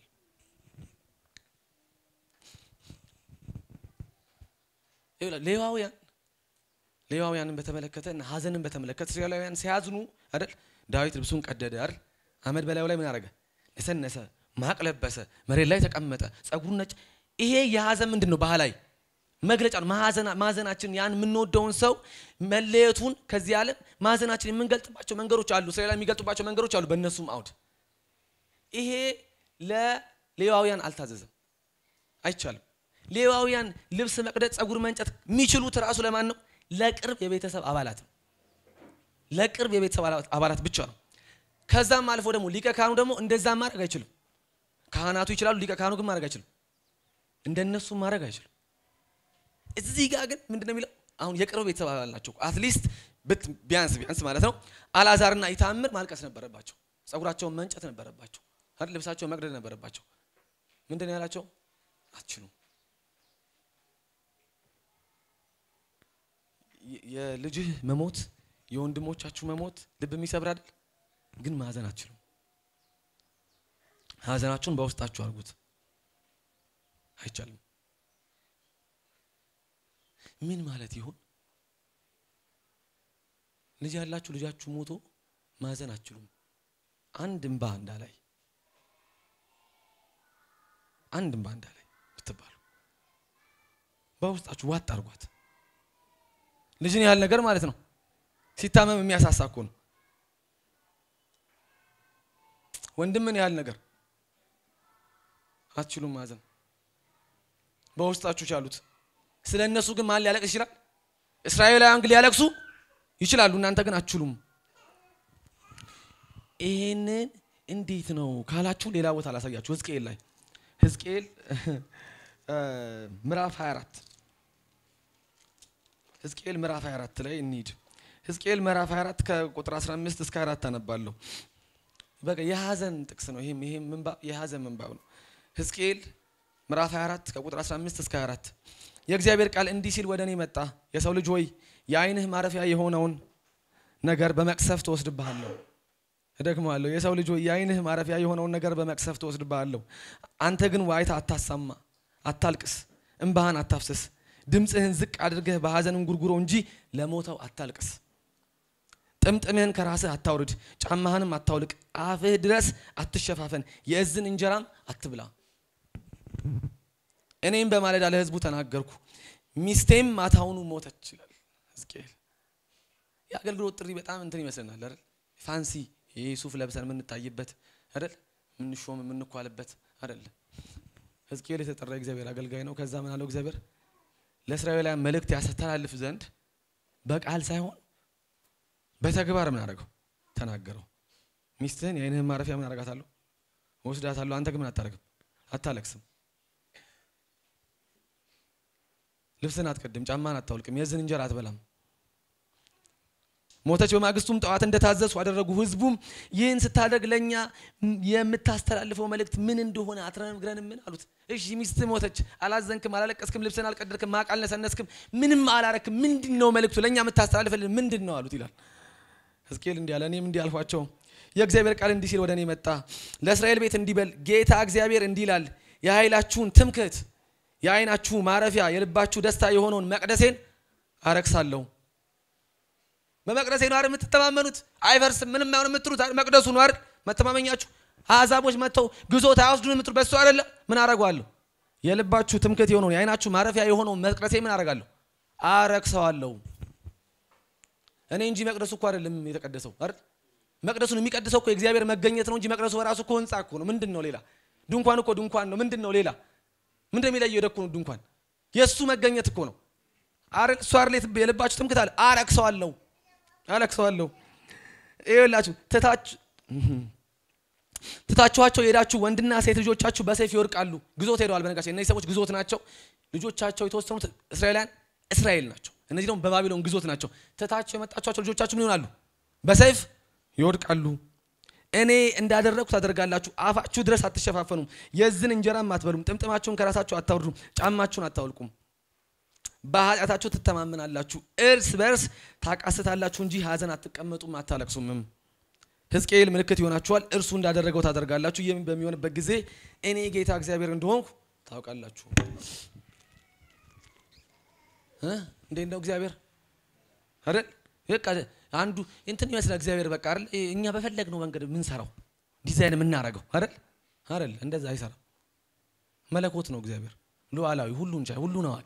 ሌዋውያን ሌዋውያንን በተመለከተ እና ሐዘንን በተመለከተ እስራኤላውያን ሲያዝኑ አይደል ዳዊት ልብሱን ቀደደ አይደል አመድ በላዩ ላይ ምን አደረገ? ነሰነሰ፣ ማቅ ለበሰ፣ መሬት ላይ ተቀመጠ፣ ጸጉሩን ነጭ። ይሄ የሐዘን ምንድን ነው? ባህላዊ መግለጫ ነው። ማዘናችን ያን የምንወደውን ሰው መለየቱን ከዚህ ዓለም ማዘናችን የምንገልጥባቸው መንገዶች አሉ። እስራኤል የሚገልጡባቸው መንገዶች አሉ። በእነሱም አውድ ይሄ ለሌዋውያን አልታዘዘም፣ አይቻልም። ሌዋውያን ልብስ መቅደድ፣ ጸጉር መንጨት የሚችሉት ራሱ ለማን ነው? ለቅርብ የቤተሰብ አባላት ነው። ለቅርብ የቤተሰብ አባላት ብቻ ነው። ከዛም አልፎ ደግሞ ሊቀ ካህኑ ደግሞ እንደዛ ማድረግ አይችልም። ካህናቱ ይችላሉ፣ ሊቀ ካህኑ ግን ማድረግ አይችልም። እንደነሱ ማድረግ አይችልም። እዚህ ጋር ግን ምንድን ነው የሚለው? አሁን የቅርብ ቤተሰብ አባል ናቸው። አትሊስት ብት ቢያንስ ቢያንስ ማለት ነው አልዓዛርና ኢታምር ማልቀስ ነበረባቸው። ጸጉራቸውን መንጨት ነበረባቸው። አይደል? ልብሳቸውን መቅደድ ነበረባቸው። ምንድን ነው ያላቸው? አትችሉም። የ- የልጅህ መሞት የወንድሞቻችሁ መሞት ልብ የሚሰብር አይደል? ግን ማዘን አትችሉም። ሀዘናችሁን በውስጣችሁ አድርጉት። አይቻልም። ምን ማለት ይሆን? ልጅ ያላችሁ ልጃችሁ ሞቶ ማዘን አትችሉም። አንድ እንባ እንዳላይ አንድ እንባ እንዳላይ ብትባሉ በውስጣችሁ ዋጥ አድርጓት። ልጅን ያህል ነገር ማለት ነው። ሲታመም የሚያሳሳ እኮ ነው። ወንድምን ያህል ነገር አትችሉም ማዘን። በውስጣችሁ ቻሉት። ስለ እነሱ ግን ማን ሊያለቅስ ይችላል? እስራኤላውያን ግን ሊያለቅሱ ይችላሉ። እናንተ ግን አትችሉም። ይሄንን እንዴት ነው ካላችሁ ሌላ ቦታ ላሳያችሁ። ሕዝቅኤል ላይ ሕዝቅኤል ምዕራፍ 24 ሕዝቅኤል ምዕራፍ 24 ላይ እንሂድ። ሕዝቅኤል ምዕራፍ 24 ከቁጥር 15 እስከ 4 አነባለሁ። በቃ የሀዘን ጥቅስ ነው። ይሄም ይሄም ምንባብ የሀዘን ምንባብ ነው። ሕዝቅኤል ምዕራፍ 24 ከቁጥር 15 እስከ 4 የእግዚአብሔር ቃል እንዲህ ሲል ወደ እኔ መጣ። የሰው ልጅ ሆይ የዓይንህ ማረፊያ የሆነውን ነገር በመቅሰፍት እወስድብሃለሁ። እደግመዋለሁ። የሰው ልጅ ሆይ የዓይንህ ማረፊያ የሆነውን ነገር በመቅሰፍት እወስድብሃለሁ። አንተ ግን ዋይታ አታሰማ፣ አታልቅስ፣ እምባህን አታፍስስ። ድምፅህን ዝቅ አድርገህ በሐዘን እንጉርጉሮ እንጂ ለሞተው አታልቅስ። ጥምጥምህን ከራስህ አታውርድ፣ ጫማህንም አታውልቅ፣ አፍህ ድረስ አትሸፋፈን፣ የእዝን እንጀራም አትብላ። እኔም በማለዳ ለሕዝቡ ተናገርኩ፣ ሚስቴም ማታውኑ ሞተች ይላል ሕዝቅኤል። የአገልግሎት ጥሪ በጣም እንትን ይመስለናል አይደል? ፋንሲ ይሄ ሱፍ ለብሰን የምንታይበት አይደል? የምንሾም የምንኳልበት አይደል? ሕዝቅኤል የተጠራ እግዚአብሔር አገልጋይ ነው። ከዛ ምን አለው እግዚአብሔር ለእስራኤላውያን መልእክት ያስተላልፍ ዘንድ በቃል ሳይሆን በተግባር ምን አደረገው? ተናገረው። ሚስትህን የዓይንህን ማረፊያ ምን አደርጋታለሁ? ወስዳታለሁ። አንተ ግን ምን አታደርግም? አታለቅስም። ልብስን አትቀድም፣ ጫማን አታውልቅም፣ የዝን እንጀራ አትበላም። ሞተች። በማግስቱም ጠዋት እንደታዘዝኩ አደረጉ። ህዝቡም ይህን ስታደርግ ለእኛ የምታስተላልፈው መልእክት ምን እንደሆነ አትነግረንም? ምን አሉት። እሺ ሚስት ሞተች፣ አላዘንክም፣ አላለቀስክም፣ ልብስን አልቀደድክም፣ ማቅ አልነሰነስክም፣ ምንም አላረክም። ምንድን ነው መልእክቱ? ለእኛ የምታስተላልፈልን ምንድን ነው አሉት ይላል ሕዝቅኤል። እንዲህ አለ፣ እኔም እንዲህ አልኳቸው፣ የእግዚአብሔር ቃል እንዲህ ሲል ወደ እኔ መጣ። ለእስራኤል ቤት እንዲህ በል፣ ጌታ እግዚአብሔር እንዲህ ይላል፣ የኃይላችሁን ትምክህት፣ የዓይናችሁ ማረፊያ፣ የልባችሁ ደስታ የሆነውን መቅደሴን አረክሳለሁ። በመቅደሴ ነው አይደል የምትተማመኑት? አይፈርስም፣ ምንም አይሆን የምትሉት መቅደሱ ነው አይደል መተማመኛችሁ? አሕዛቦች መጥተው ግዞት አያወስዱን የምትሉ በሱ አይደለ? ምን አረገዋለሁ? የልባችሁ ትምክህት የሆነውን የዓይናችሁ ማረፊያ የሆነውን መቅደሴ ምን አረጋለሁ? አረክሰዋለሁ። እኔ እንጂ መቅደሱ እኮ አይደለም የተቀደሰው አይደል? መቅደሱን የሚቀድሰው እኮ የእግዚአብሔር መገኘት ነው እንጂ መቅደሱ በራሱ እኮ ህንጻ እኮ ነው። ምንድን ነው ሌላ? ድንኳን እኮ ድንኳን ነው። ምንድን ነው ሌላ? ምንድን ነው የሚለየው? ደኮ ነው ድንኳን የእሱ መገኘት እኮ ነው አይደል? እሱ አይደል የልባችሁ ትምክህት አለ። አረክሰዋለሁ አለቅሰዋለሁ። ይኸውላችሁ ትታችሁ ትታችኋቸው የሄዳችሁ ወንድና ሴት ልጆቻችሁ በሰይፍ ይወድቃሉ። ግዞት ሄደዋል። በነገራችን እነዚህ ሰዎች ግዞት ናቸው። ልጆቻቸው የተወሰኑት እስራኤላውያን እስራኤል ናቸው። እነዚህ ደግሞ በባቢሎን ግዞት ናቸው። ትታችሁ የመጣችኋቸው ልጆቻችሁ ምን ይሆናሉ? በሰይፍ ይወድቃሉ። እኔ እንዳደረግኩ ታደርጋላችሁ። አፋችሁ ድረስ አትሸፋፈኑም፣ የዝን እንጀራም አትበሉም፣ ጥምጥማችሁን ከራሳችሁ አታውርዱም፣ ጫማችሁን አታውልቁም። በኃጢአታችሁ ትተማመናላችሁ፣ እርስ በርስ ታቃስታላችሁ እንጂ ሐዘን አትቀመጡም አታለቅሱምም። ሕዝቅኤል ምልክት ይሆናችኋል፣ እርሱ እንዳደረገው ታደርጋላችሁ። ይህም በሚሆንበት ጊዜ እኔ ጌታ እግዚአብሔር እንደሆንኩ ታውቃላችሁ። እንዴት ነው እግዚአብሔር አይደል? በቃ አንዱ እንትን ይመስላል እግዚአብሔር በቃ አይደል? እኛ በፈለግነው መንገድ የምንሰራው ዲዛይን የምናረገው አይደል? አይደል? እንደዛ አይሰራም። መለኮት ነው እግዚአብሔር፣ ሉዓላዊ፣ ሁሉን ቻይ፣ ሁሉን አዋቂ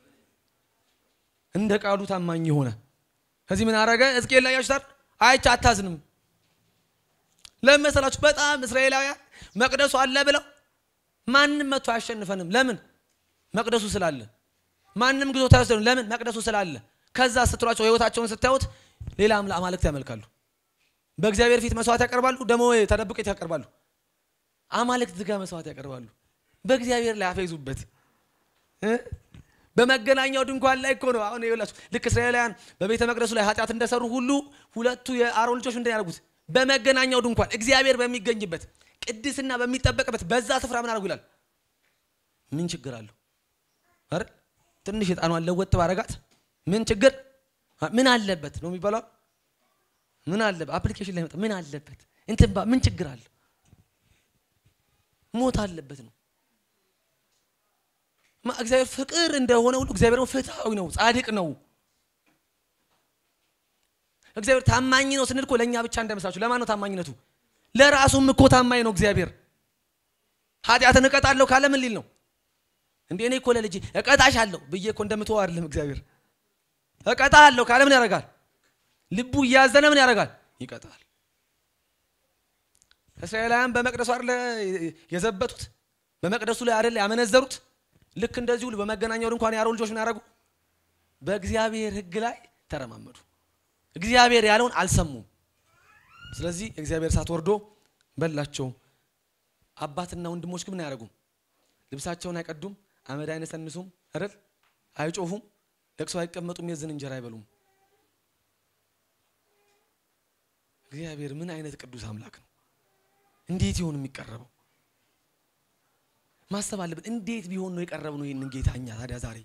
እንደ ቃሉ ታማኝ የሆነ ከዚህ ምን አረገ? ሕዝቅኤል ላይ ያችታል አይቼ አታዝንም። ለምን መሰላችሁ? በጣም እስራኤላውያን መቅደሱ አለ ብለው ማንም መቶ አያሸንፈንም። ለምን? መቅደሱ ስላለ። ማንም ግዞት አይወስደንም። ለምን? መቅደሱ ስላለ። ከዛ ስትሏቸው ህይወታቸውን ስታዩት ሌላ አማልክት ያመልካሉ። በእግዚአብሔር ፊት መስዋዕት ያቀርባሉ፣ ደግሞ ተደብቀት ያቀርባሉ። አማልክት ጋር መስዋዕት ያቀርባሉ። በእግዚአብሔር ላይ አፈይዙበት በመገናኛው ድንኳን ላይ እኮ ነው። አሁን ይኸውላችሁ ልክ እስራኤላውያን በቤተ መቅደሱ ላይ ኃጢአት እንደሰሩ ሁሉ ሁለቱ የአሮን ልጆች ምንድን ያደርጉት? በመገናኛው ድንኳን እግዚአብሔር በሚገኝበት ቅድስና በሚጠበቅበት በዛ ስፍራ ምን አድርጉ ይላል። ምን ችግር አለው? አይደል ትንሽ የጣኗን ለወጥ ባረጋት ምን ችግር ምን አለበት ነው የሚባለው። ምን አለበት አፕሊኬሽን ላይ መጣ ምን አለበት እንትን ባ ምን ችግር አለው? ሞት አለበት ነው ማ እግዚአብሔር ፍቅር እንደሆነ ሁሉ እግዚአብሔር ደግሞ ፍትሐዊ ነው፣ ጻድቅ ነው። እግዚአብሔር ታማኝ ነው ስንል እኮ ለእኛ ብቻ እንደመሳችሁ ለማን ነው ታማኝነቱ? ለራሱም እኮ ታማኝ ነው እግዚአብሔር። ኃጢአትን እቀጣለሁ ካለ ምን ሊል ነው እንዴ? እኔ እኮ ለልጄ እቀጣሻለሁ ብዬ እኮ እንደምትወው አይደለም እግዚአብሔር። እቀጣለሁ ካለ ምን ያደርጋል? ልቡ እያዘነ ምን ያደርጋል? ይቀጣል። እስራኤላውያን በመቅደሱ አይደለ የዘበቱት? በመቅደሱ ላይ አይደለ ያመነዘሩት? ልክ እንደዚህ ሁሉ በመገናኛው ድንኳን የአሮን ልጆች ምን ያደረጉ? በእግዚአብሔር ሕግ ላይ ተረማመዱ። እግዚአብሔር ያለውን አልሰሙም። ስለዚህ እግዚአብሔር እሳት ወርዶ በላቸው። አባትና ወንድሞች ግን ምን አያደርጉም? ልብሳቸውን አይቀዱም፣ አመድ አይነሰንሱም፣ አይደል አይጮሁም፣ ለቅሶ አይቀመጡም፣ የዝን እንጀራ አይበሉም። እግዚአብሔር ምን አይነት ቅዱስ አምላክ ነው! እንዴት ይሆን የሚቀረበው? ማሰብ አለብን። እንዴት ቢሆን ነው የቀረብ ነው ይህንን ጌታ እኛ ታዲያ ዛሬ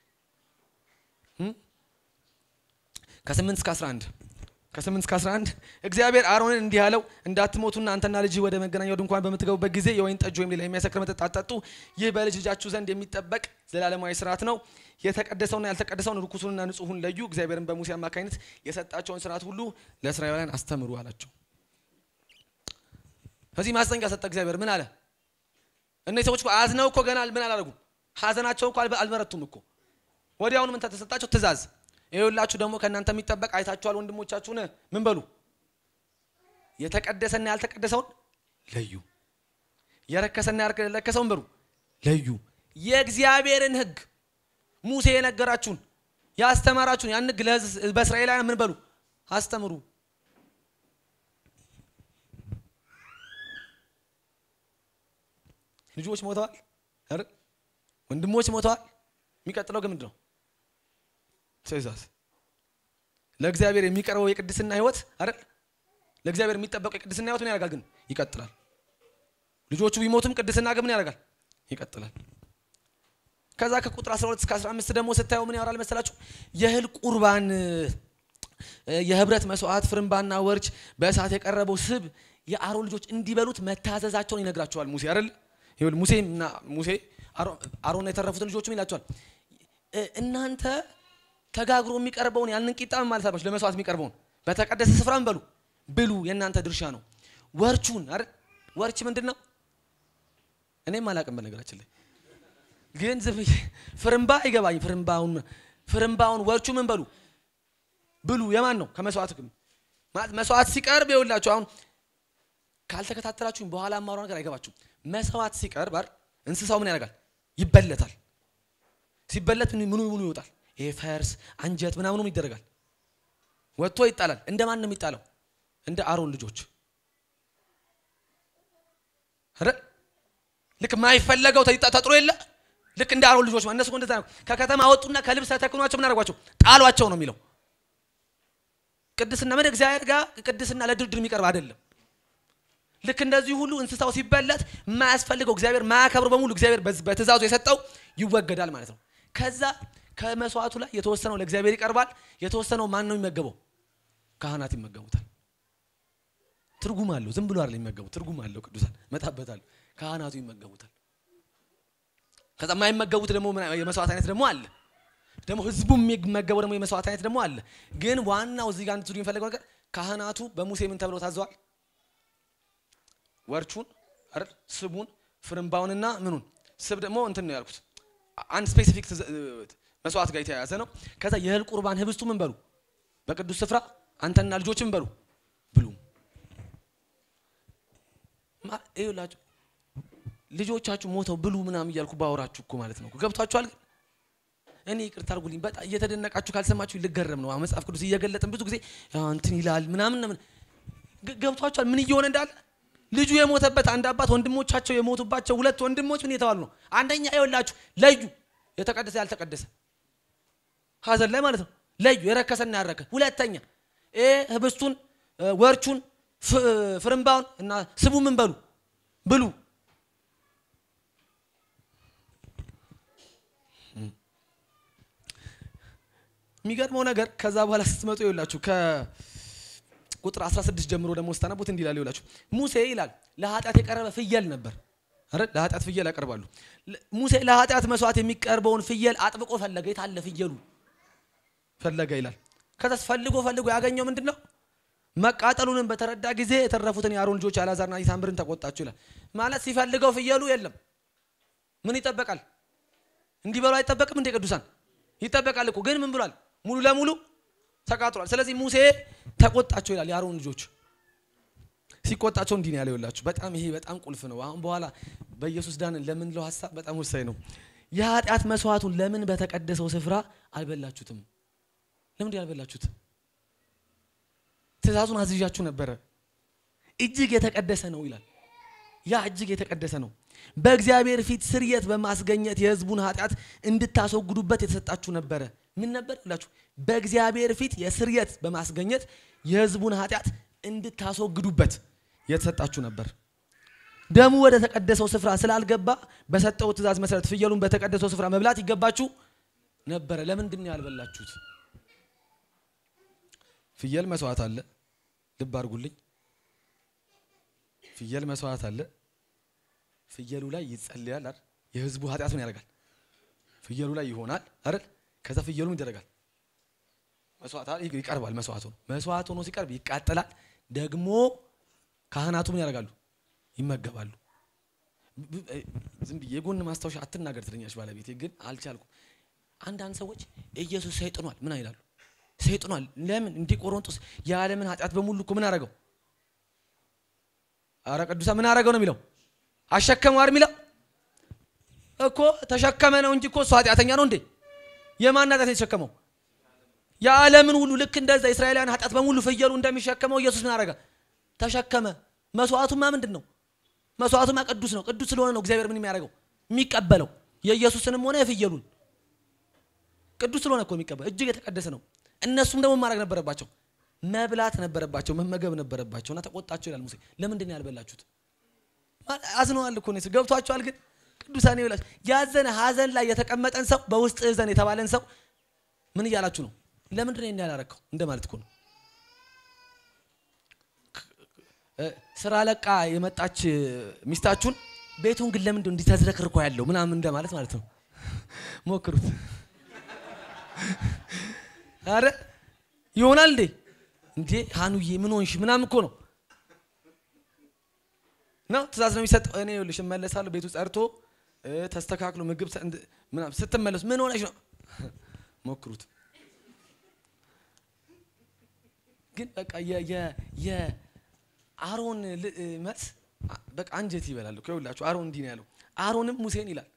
ከስምንት እስከ 11 ከስምንት እስከ 11 እግዚአብሔር አሮንን እንዲህ አለው እንዳትሞቱና አንተና ልጅህ ወደ መገናኛው ድንኳን በምትገቡበት ጊዜ የወይን ጠጅ ወይም ሌላ የሚያሰክር መጠጥ አትጠጡ። ይህ በልጅ ልጃችሁ ዘንድ የሚጠበቅ ዘላለማዊ ስርዓት ነው። የተቀደሰውና ያልተቀደሰውን ርኩሱንና ንጹሑን ለዩ። እግዚአብሔርን በሙሴ አማካኝነት የሰጣቸውን ስርዓት ሁሉ ለእስራኤላውያን አስተምሩ አላቸው። ከዚህ ማስጠንቀቂያ ሰጠ እግዚአብሔር። ምን አለ? እነዚህ ሰዎች እኮ አዝነው እኮ ገና ምን አላደረጉም? ሀዘናቸው እኮ አልበረቱም እኮ። ወዲያውኑ ምን ተሰጣቸው? ትእዛዝ ይኸውላችሁ ደግሞ ከእናንተ የሚጠበቅ አይታችኋል፣ ወንድሞቻችሁን ምን በሉ የተቀደሰና ያልተቀደሰውን ለዩ፣ የረከሰና ያልረከሰውን በሉ ለዩ። የእግዚአብሔርን ሕግ ሙሴ የነገራችሁን ያስተማራችሁን ያን ሕግ በእስራኤላውያን ምን በሉ አስተምሩ። ልጆች ሞተዋል አይደል? ወንድሞች ሞተዋል። የሚቀጥለው ግን ምንድን ነው? ትእዛዝ ለእግዚአብሔር የሚቀርበው የቅድስና ህይወት አይደል? ለእግዚአብሔር የሚጠበቀው የቅድስና ህይወት ምን ያደርጋል? ግን ይቀጥላል። ልጆቹ ቢሞቱም ቅድስና ግን ምን ያደርጋል? ይቀጥላል። ከዛ ከቁጥር 12 እስከ 15 ደግሞ ስታየው ምን ያወራል መሰላችሁ? የእህል ቁርባን፣ የህብረት መስዋዕት፣ ፍርምባና ወርች፣ በእሳት የቀረበው ስብ የአሮን ልጆች እንዲበሉት መታዘዛቸውን ይነግራቸዋል ሙሴ አይደል? ይኸውልህ ሙሴና ሙሴ አሮን የተረፉትን ልጆችም ይላቸዋል እናንተ ተጋግሮ የሚቀርበውን ያንን ቂጣ ማለት አለባችሁ ለመስዋዕት የሚቀርበውን በተቀደሰ ስፍራም በሉ ብሉ፣ የእናንተ ድርሻ ነው። ወርቹን አይደል ወርች ምንድን ነው? እኔም አላቅም በነገራችን ላይ ግን ዝም ፍርምባ አይገባኝ። ፍርምባውን ፍርምባውን ወርቹ ምን በሉ ብሉ። የማን ነው? ከመስዋዕት ማለት መስዋዕት ሲቀርብ ይኸውላችሁ፣ አሁን ካልተከታተላችሁኝ በኋላ ማውራው ነገር አይገባችሁም። መስዋዕት ሲቀርብ አይደል እንስሳው ምን ያደርጋል? ይበለታል። ሲበለት ምኑ ምኑ ይወጣል ይሄ ፈርስ አንጀት ምናምኑም ይደረጋል። ወጥቶ ይጣላል። እንደ ማን ነው የሚጣለው? እንደ አሮን ልጆች አይደል? ልክ የማይፈለገው ተጥሮ የለ ልክ እንደ አሮን ልጆች እነሱ እንደዛ ነው። ከከተማ ወጡና ከልብስ ተተክኗቸው ምን አደረጓቸው? ጣሏቸው ነው የሚለው። ቅድስና ምን እግዚአብሔር ጋር ቅድስና ለድርድር የሚቀርብ አይደለም። ልክ እንደዚህ ሁሉ እንስሳው ሲበለት የማያስፈልገው እግዚአብሔር ማያከብረው በሙሉ እግዚአብሔር በትእዛዙ የሰጠው ይወገዳል ማለት ነው። ከዛ ከመስዋዕቱ ላይ የተወሰነው ለእግዚአብሔር ይቀርባል። የተወሰነው ማን ነው የሚመገበው? ካህናት ይመገቡታል። ትርጉም አለው። ዝም ብሎ አይደለም የሚመገቡት፣ ትርጉም አለው። ቅዱሳን መጣበታል። ካህናቱ ይመገቡታል። ከዛ የማይመገቡት ደግሞ የመስዋዕት አይነት ደግሞ አለ። ደግሞ ህዝቡ የሚመገበው ደግሞ የመስዋዕት አይነት ደግሞ አለ። ግን ዋናው እዚህ ጋር እንድትሉ የሚፈልገው ነገር ካህናቱ በሙሴ ምን ተብለው ታዘዋል? ወርቹን አይደል ስቡን ፍርምባውንና ምኑን ስብ ደግሞ እንትን ነው ያልኩት አንድ ስፔሲፊክ መስዋዕት ጋር የተያያዘ ነው። ከዛ የእህል ቁርባን ህብስቱ ምን በሉ በቅዱስ ስፍራ አንተና ልጆች ምን በሉ ብሉ። ይኸውላችሁ ልጆቻችሁ ሞተው ብሉ ምናምን እያልኩ ባወራችሁ እኮ ማለት ነው። ገብቷችኋል? እኔ ይቅርታ አድርጉልኝ። በጣም እየተደነቃችሁ ካልሰማችሁ ልገረም ነው። መጽሐፍ ቅዱስ እየገለጥን ብዙ ጊዜ እንትን ይላል ምናምን ምን ገብቷችኋል? ምን እየሆነ እንዳለ ልጁ የሞተበት አንድ አባት ወንድሞቻቸው የሞቱባቸው ሁለት ወንድሞች ምን የተባሉ ነው? አንደኛ ይኸውላችሁ ለዩ፣ የተቀደሰ ያልተቀደሰ ሀዘን ላይ ማለት ነው። ለዩ የረከሰና ያረከ። ሁለተኛ ይሄ ህብስቱን ወርቹን ፍርምባውን እና ስቡ ምን በሉ ብሉ። የሚገርመው ነገር ከዛ በኋላ ስትመጡ ይውላችሁ ከቁጥር 16 ጀምሮ ደግሞ ስታነቡት እንዲህ ይላል ይውላችሁ ሙሴ ይላል ለኃጢአት የቀረበ ፍየል ነበር አይደል ለኃጢአት ፍየል ያቀርባሉ ሙሴ ለኃጢአት መስዋዕት የሚቀርበውን ፍየል አጥብቆ ፈለገ የታለ ፍየሉ ፈለገ ይላል ከዛስ ፈልጎ ፈልጎ ያገኘው ምንድን ነው መቃጠሉንም በተረዳ ጊዜ የተረፉትን የአሮን ልጆች አልዓዛርና ኢታምርን ተቆጣቸው ይላል ማለት ሲፈልገው ፍየሉ የለም ምን ይጠበቃል እንዲበሉ አይጠበቅም እንደ ቅዱሳን ይጠበቃል እኮ ግን ምን ብሏል ሙሉ ለሙሉ ተቃጥሏል ስለዚህ ሙሴ ተቆጣቸው ይላል የአሮን ልጆች ሲቆጣቸው እንዲህ ነው ያለው ይላችሁ በጣም ይሄ በጣም ቁልፍ ነው አሁን በኋላ በኢየሱስ ዳንን ለምንለው ሀሳብ በጣም ወሳኝ ነው የኃጢአት መስዋዕቱን ለምን በተቀደሰው ስፍራ አልበላችሁትም ለምንድን ያልበላችሁት ትእዛዙን አዝዣችሁ ነበረ እጅግ የተቀደሰ ነው ይላል ያ እጅግ የተቀደሰ ነው በእግዚአብሔር ፊት ስርየት በማስገኘት የህዝቡን ኃጢአት እንድታስወግዱበት የተሰጣችሁ ነበረ ምን ነበር ይላችሁ በእግዚአብሔር ፊት የስርየት በማስገኘት የህዝቡን ኃጢአት እንድታስወግዱበት የተሰጣችሁ ነበር ደሙ ወደ ተቀደሰው ስፍራ ስላልገባ በሰጠው ትእዛዝ መሰረት ፍየሉን በተቀደሰው ስፍራ መብላት ይገባችሁ ነበረ ለምንድን ነው ያልበላችሁት ፍየል መስዋዕት አለ ልብ አድርጉልኝ ፍየል መስዋዕት አለ ፍየሉ ላይ ይጸልያል አይደል የህዝቡ ኃጢአት ምን ያደርጋል ፍየሉ ላይ ይሆናል አይደል ከዛ ፍየሉ ይደረጋል መስዋዕት ይቀርባል መስዋዕት ሆኖ መስዋዕት ሆኖ ሲቀርብ ይቃጠላል ደግሞ ካህናቱ ምን ያደርጋሉ ይመገባሉ ዝም ብዬ የጎን ማስታወሻ አትናገር ትለኛች ባለቤቴ ግን አልቻልኩም አንዳንድ ሰዎች ኢየሱስ ሰይጥኗል ምን አይላሉ ሰይጥኗል ለምን እንዲህ ቆሮንጦስ የዓለምን ኃጢአት በሙሉ እኮ ምን አረገው አረ ቅዱሳ ምን አረገው ነው የሚለው አሸከመው አይደል የሚለው እኮ ተሸከመ ነው እንጂ እኮ እሱ ኃጢአተኛ ነው እንዴ የማን ኃጢአት የተሸከመው የዓለምን ሁሉ ልክ እንደዛ እስራኤላውያን ኃጢአት በሙሉ ፍየሉ እንደሚሸከመው ኢየሱስ ምን አረገ ተሸከመ መስዋዕቱማ ምንድን ነው መስዋዕቱማ ቅዱስ ነው ቅዱስ ስለሆነ ነው እግዚአብሔር ምን የሚያደርገው የሚቀበለው የኢየሱስንም ሆነ የፍየሉን ቅዱስ ስለሆነ እኮ የሚቀበል እጅግ የተቀደሰ ነው እነሱም ደግሞ ማድረግ ነበረባቸው መብላት ነበረባቸው መመገብ ነበረባቸው እና ተቆጣቸው ይላል ሙሴ ለምንድን ነው ያልበላችሁት አዝነዋል እኮ ነው ገብቷቸዋል ግን ቅዱሳን ይብላችሁ ያዘነ ሀዘን ላይ የተቀመጠን ሰው በውስጥ እዘን የተባለን ሰው ምን እያላችሁ ነው ለምንድን ነው ያላረከው እንደማለት እኮ ነው ስራ ለቃ የመጣች ሚስታችሁን ቤቱን ግን ለምንድን እንዲህ ተዝረክርኮ ያለው ምናምን እንደማለት ማለት ነው ሞክሩት አረ ይሆናል እንዴ እንዴ ሀኑዬ ምን ሆንሽ ምናምን እኮ ነው ነው ትእዛዝ ነው የሚሰጠው እኔ ይኸውልሽ እመለሳለሁ ቤቱ ጸርቶ ተስተካክሎ ምግብ ምናምን ስትመለሱ ምን ሆነሽ ነው ሞክሩት ግን በቃ የአሮን መልስ በቃ አንጀት ይበላል እኮ ይኸውላችሁ አሮን እንዲህ ነው ያለው አሮንም ሙሴን ይላል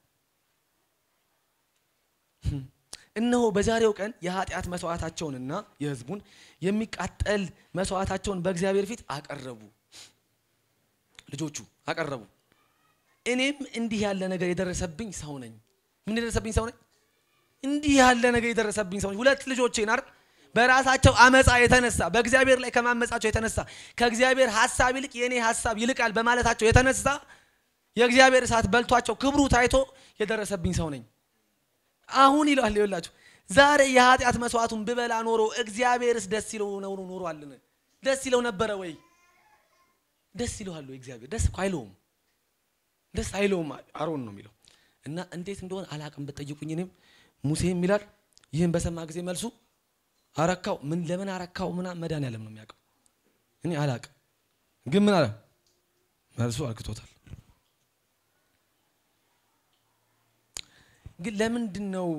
እነሆ በዛሬው ቀን የኃጢአት መስዋዕታቸውንና የህዝቡን የሚቃጠል መስዋዕታቸውን በእግዚአብሔር ፊት አቀረቡ ልጆቹ አቀረቡ እኔም እንዲህ ያለ ነገር የደረሰብኝ ሰው ነኝ ምን የደረሰብኝ ሰው ነኝ እንዲህ ያለ ነገር የደረሰብኝ ሰው ነኝ ሁለት ልጆቼን አይደል በራሳቸው አመፃ የተነሳ በእግዚአብሔር ላይ ከማመፃቸው የተነሳ ከእግዚአብሔር ሀሳብ ይልቅ የእኔ ሀሳብ ይልቃል በማለታቸው የተነሳ የእግዚአብሔር እሳት በልቷቸው ክብሩ ታይቶ የደረሰብኝ ሰው ነኝ አሁን ይለዋል ይላችሁ ዛሬ የኃጢአት መስዋዕቱን ብበላ ኖሮ እግዚአብሔርስ ደስ ይለው ነው ኖሯልን ደስ ይለው ነበረ ወይ ደስ ይለዋል ወይ እግዚአብሔር ደስ እኮ አይለውም ደስ አይለውም አሮን ነው የሚለው እና እንዴት እንደሆነ አላቅም በጠይቁኝ እኔም ሙሴ ይላል ይህን በሰማ ጊዜ መልሱ አረካው ምን ለምን አረካው ምና መድኃኒዓለም ነው የሚያውቀው እኔ አላቅም ግን ምን አለ መልሱ አርክቶታል ግን ለምንድን ነው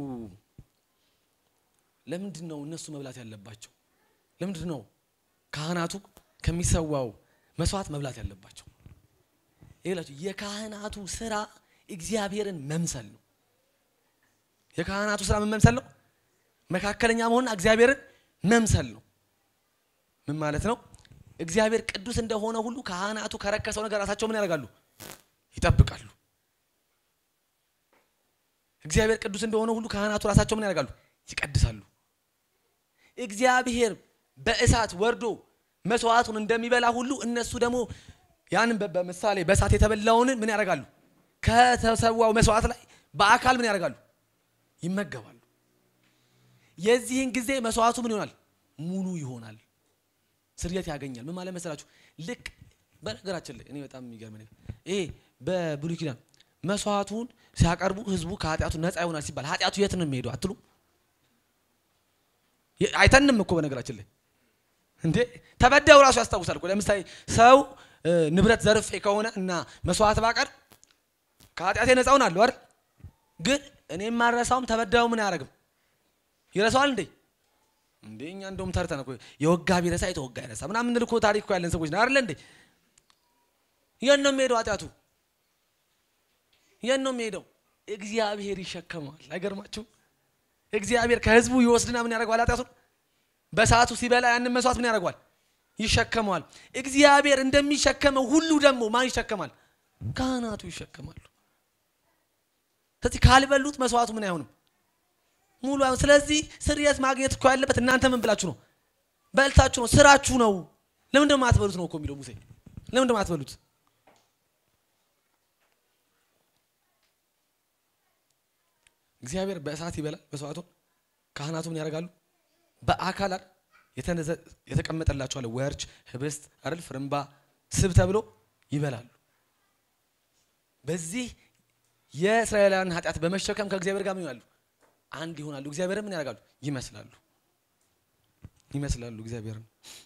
ለምንድን ነው እነሱ መብላት ያለባቸው ለምንድን ነው ካህናቱ ከሚሰዋው መስዋዕት መብላት ያለባቸው ይላችሁ የካህናቱ ስራ እግዚአብሔርን መምሰል ነው የካህናቱ ስራ ምን መምሰል ነው መካከለኛ መሆንና እግዚአብሔርን መምሰል ነው ምን ማለት ነው እግዚአብሔር ቅዱስ እንደሆነ ሁሉ ካህናቱ ከረከሰው ነገር ራሳቸው ምን ያደርጋሉ ይጠብቃሉ እግዚአብሔር ቅዱስ እንደሆነ ሁሉ ካህናቱ ራሳቸው ምን ያደርጋሉ ይቀድሳሉ እግዚአብሔር በእሳት ወርዶ መስዋዕቱን እንደሚበላ ሁሉ እነሱ ደግሞ ያንን በ- በምሳሌ በእሳት የተበላውን ምን ያደርጋሉ? ከተሰዋው መስዋዕት ላይ በአካል ምን ያደርጋሉ? ይመገባሉ። የዚህን ጊዜ መስዋዕቱ ምን ይሆናል? ሙሉ ይሆናል። ስርየት ያገኛል። ምን ማለት መሰላችሁ? ልክ በነገራችን ላይ እኔ በጣም የሚገርም ነገር ይሄ በብሉይ ኪዳን መስዋዕቱን ሲያቀርቡ ህዝቡ ከኃጢአቱ ነፃ ይሆናል ሲባል ኃጢአቱ የት ነው የሚሄደው አትሉ? የ- አይተንም እኮ በነገራችን ላይ እንዴ ተበዳዩ ራሱ ያስታውሳል እኮ። ለምሳሌ ሰው እ፣ ንብረት ዘርፌ ከሆነ እና መስዋዕት ባቀርብ ከኃጢአቴ ነፃ ሆናለሁ አይደል? ግን እኔ የማረሳውም ተበዳዩ ምን አያደርግም ይረሳዋል እንዴ? እንዴ እኛ እንደውም ተርተን እኮ የወጋ ቢረሳ የተወጋ ይረሳ ምናምን እንል እኮ ታሪክ እኮ ያለን ሰዎች ነው አይደል እንዴ? የት ነው የሚሄደው ኃጢአቱ? የት ነው የሚሄደው? እግዚአብሔር ይሸከመዋል። አይገርማችሁም? እግዚአብሔር ከህዝቡ ይወስድና ምን ያደርገዋል? ኃጢአቱን በሰዓቱ ሲበላ ያንን መስዋዕት ምን ያደርገዋል? ይሸከመዋል። እግዚአብሔር እንደሚሸከመው ሁሉ ደግሞ ማን ይሸከማል? ካህናቱ ይሸከማሉ። ስለዚህ ካልበሉት መስዋዕቱ ምን አይሆንም ሙሉ አይሆን። ስለዚህ ስርየት ማግኘት እኮ ያለበት እናንተ ምን ብላችሁ ነው? በልታችሁ ነው፣ ስራችሁ ነው። ለምን ደግሞ አትበሉት ነው እኮ የሚለው ሙሴ። ለምን ደግሞ አትበሉት? እግዚአብሔር በእሳት ይበላል መስዋዕቱን። ካህናቱ ምን ያደርጋሉ? በአካል አይደል የተነዘ- የተቀመጠላቸው አለ ወርች፣ ህብስት አይደል ፍርምባ፣ ስብ ተብሎ ይበላሉ። በዚህ የእስራኤላውያን ኃጢአት በመሸከም ከእግዚአብሔር ጋር ምን ይሆናሉ? አንድ ይሆናሉ። እግዚአብሔርን ምን ያደርጋሉ? ይመስላሉ ይመስላሉ እግዚአብሔርን።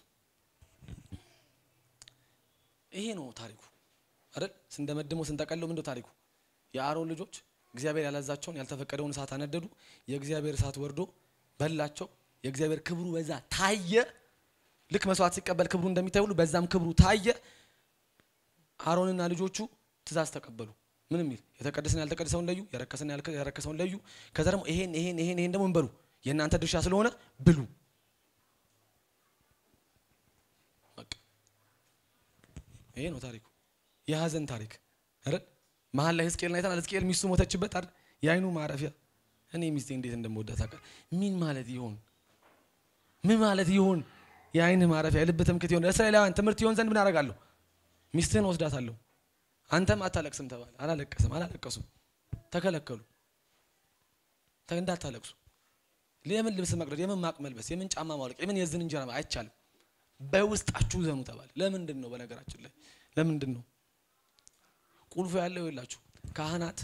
ይሄ ነው ታሪኩ አይደል? ስንደመድመው ስንጠቀለው ምንድነው ታሪኩ? የአሮን ልጆች እግዚአብሔር ያላዛቸውን ያልተፈቀደውን እሳት አነደዱ። የእግዚአብሔር እሳት ወርዶ በላቸው። የእግዚአብሔር ክብሩ በዛ ታየ። ልክ መስዋዕት ሲቀበል ክብሩ እንደሚታይ ሁሉ በዛም ክብሩ ታየ። አሮንና ልጆቹ ትእዛዝ ተቀበሉ። ምን የሚል የተቀደሰን ያልተቀደሰውን ለዩ፣ የረከሰን ያልከ- የረከሰውን ለዩ። ከዛ ደግሞ ይሄን ይሄን ይሄን ይሄን ደግሞ እንበሉ የእናንተ ድርሻ ስለሆነ ብሉ። በቃ ይሄ ነው ታሪኩ፣ የሀዘን ታሪክ አይደል? መሀል ላይ ሕዝቅኤልን አይተናል። ሕዝቅኤል ሚስቱ ሞተችበት አይደል? የአይኑ ማረፊያ እኔ ሚስቴ እንዴት እንደምወዳት ታውቃለህ? ምን ማለት ይሆን? ምን ማለት ይሆን? የአይን ማረፊያ የልብ ትምክህት ይሆን? ለእስራኤላውያን ትምህርት ይሆን ዘንድ ምን አደርጋለሁ? ሚስትህን ወስዳታለሁ። አንተም አታለቅስም ተባለ። አላለቀስም፣ አላለቀሱም፣ ተከለከሉ። ተ- እንዳታለቅሱ። የምን ልብስ መቅደድ፣ የምን ማቅ መልበስ፣ የምን ጫማ ማውለቅ፣ የምን የዝን እንጀራ ማ- አይቻልም። በውስጣችሁ ዘኑ ተባለ። ለምንድን ነው? በነገራችን ላይ ለምንድን ነው ቁልፉ ያለው? የላችሁ ካህናት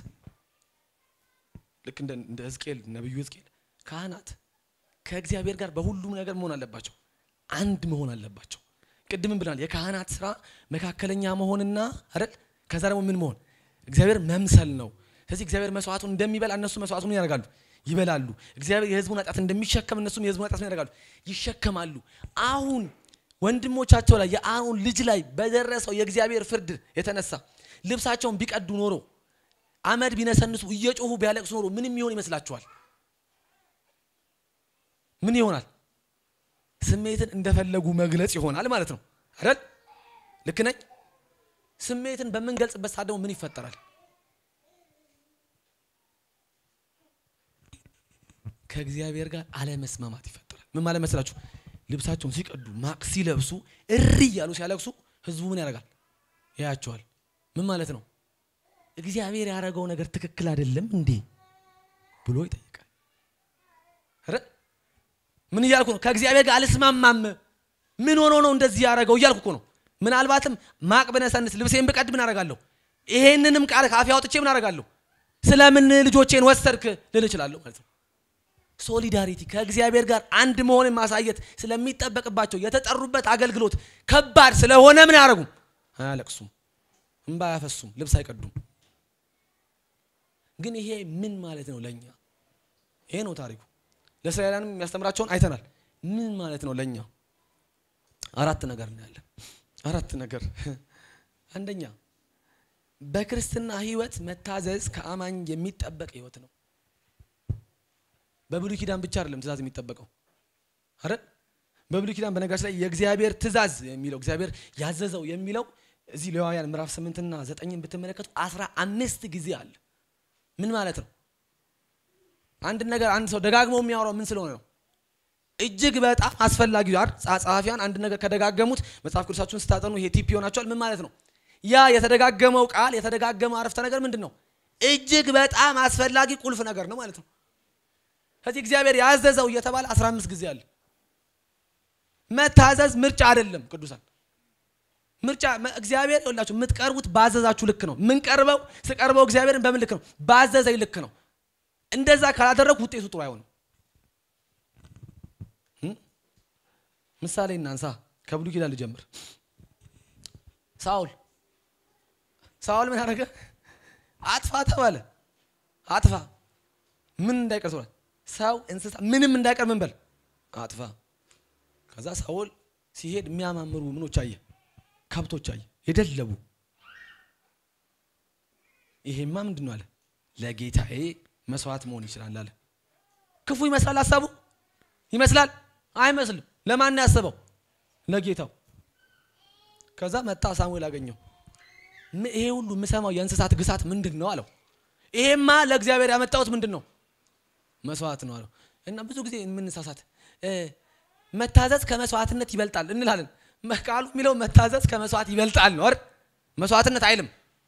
ልክ እንደ እንደ ሕዝቅኤል ነብዩ ሕዝቅኤል ካህናት ከእግዚአብሔር ጋር በሁሉም ነገር መሆን አለባቸው። አንድ መሆን አለባቸው። ቅድምም ብለናል። የካህናት ስራ መካከለኛ መሆንና አይደል ከዛ ደግሞ ምን መሆን እግዚአብሔር መምሰል ነው። ስለዚህ እግዚአብሔር መስዋዕቱን እንደሚበላ እነሱ መስዋዕቱን ያደርጋሉ፣ ይበላሉ። እግዚአብሔር የህዝቡን ኃጢአት እንደሚሸከም እነሱም የህዝቡን ኃጢአት ያደርጋሉ፣ ይሸከማሉ። አሁን ወንድሞቻቸው ላይ የአሮን ልጅ ላይ በደረሰው የእግዚአብሔር ፍርድ የተነሳ ልብሳቸውን ቢቀዱ ኖሮ አመድ ቢነሰንሱ እየጮሁ ቢያለቅሱ ኖሮ ምንም ይሆን ይመስላችኋል? ምን ይሆናል? ስሜትን እንደፈለጉ መግለጽ ይሆናል ማለት ነው አይደል? ልክ ነኝ? ስሜትን በምንገልጽበት ሰዓት ደግሞ ምን ይፈጠራል? ከእግዚአብሔር ጋር አለመስማማት ይፈጠራል። ምን ማለት መስላችሁ? ልብሳቸውን ሲቀዱ ማቅ ሲለብሱ እሪ እያሉ ሲያለቅሱ ህዝቡ ምን ያደርጋል? ያያቸዋል። ምን ማለት ነው? እግዚአብሔር ያደረገው ነገር ትክክል አይደለም እንዴ ብሎ ይጠይቃል። ኧረ ምን እያልኩ ነው? ከእግዚአብሔር ጋር አልስማማም። ምን ሆኖ ነው እንደዚህ ያደረገው እያልኩ እኮ ነው። ምናልባትም ማቅ ብነሰንስ ልብሴን ብቀድ ምን አደርጋለሁ? ይሄንንም ቃል ካፌ አውጥቼ ምን አደርጋለሁ? ስለምን ልጆቼን ወሰድክ ልል እችላለሁ ማለት ነው። ሶሊዳሪቲ ከእግዚአብሔር ጋር አንድ መሆንን ማሳየት ስለሚጠበቅባቸው የተጠሩበት አገልግሎት ከባድ ስለሆነ ምን አያደርጉም? አያለቅሱም፣ እንባ አያፈሱም፣ ልብስ አይቀዱም። ግን ይሄ ምን ማለት ነው ለኛ? ይሄ ነው ታሪኩ። ለእስራኤላንም የሚያስተምራቸውን አይተናል። ምን ማለት ነው ለኛ? አራት ነገር እናያለን። አራት ነገር። አንደኛ በክርስትና ህይወት መታዘዝ ከአማኝ የሚጠበቅ ህይወት ነው። በብሉይ ኪዳን ብቻ አይደለም ትእዛዝ የሚጠበቀው አረ በብሉይ ኪዳን በነገራችን ላይ የእግዚአብሔር ትእዛዝ የሚለው እግዚአብሔር ያዘዘው የሚለው እዚህ ሌዋውያን ምዕራፍ ስምንትና ዘጠኝን ብትመለከቱ አስራ አምስት ጊዜ አለ። ምን ማለት ነው? አንድ ነገር አንድ ሰው ደጋግሞ የሚያወራው ምን ስለሆነ ነው? እጅግ በጣም አስፈላጊ አይደል? ጸሐፊያን አንድ ነገር ከደጋገሙት መጽሐፍ ቅዱሳችሁን ስታጠኑ ይሄ ቲፕ ይሆናቸዋል። ምን ማለት ነው? ያ የተደጋገመው ቃል የተደጋገመው አረፍተ ነገር ምንድን ነው? እጅግ በጣም አስፈላጊ ቁልፍ ነገር ነው ማለት ነው። ከዚህ እግዚአብሔር ያዘዘው እየተባለ 15 ጊዜ አለ። መታዘዝ ምርጫ አይደለም ቅዱሳን ምርጫ እግዚአብሔር ይኸውላችሁ የምትቀርቡት ባዘዛችሁ ልክ ነው። የምንቀርበው ስቀርበው እግዚአብሔርን በምን ልክ ነው? ባዘዘኝ ልክ ነው። እንደዛ ካላደረግኩ ውጤቱ ጥሩ አይሆንም። ምሳሌ እናንሳ። ከብሉይ ኪዳን ልጀምር። ሳውል ሳውል ምን አደረገ? አጥፋ ተባለ። አጥፋ ምን እንዳይቀር ተባለ። ሰው እንስሳ ምንም እንዳይቀር ምን በል አጥፋ። ከዛ ሳውል ሲሄድ የሚያማምሩ ምኖች አየ ከብቶች አየ የደለቡ። ይሄማ ምንድን ነው አለ። ለጌታዬ መስዋዕት መሆን ይችላል አለ። ክፉ ይመስላል ሀሳቡ ይመስላል አይመስልም። ለማን ነው ያሰበው? ለጌታው። ከዛ መጣ ሳሙኤል አገኘው። ይሄ ሁሉ የምሰማው የእንስሳት ግሳት ምንድን ነው አለው። ይሄማ ለእግዚአብሔር ያመጣሁት ምንድን ነው መስዋዕት ነው አለው። እና ብዙ ጊዜ የምንሳሳት መታዘዝ ከመስዋዕትነት ይበልጣል እንላለን። ቃሉ የሚለው መታዘዝ ከመስዋዕት ይበልጣል ነው አይደል? መስዋዕትነት አይልም።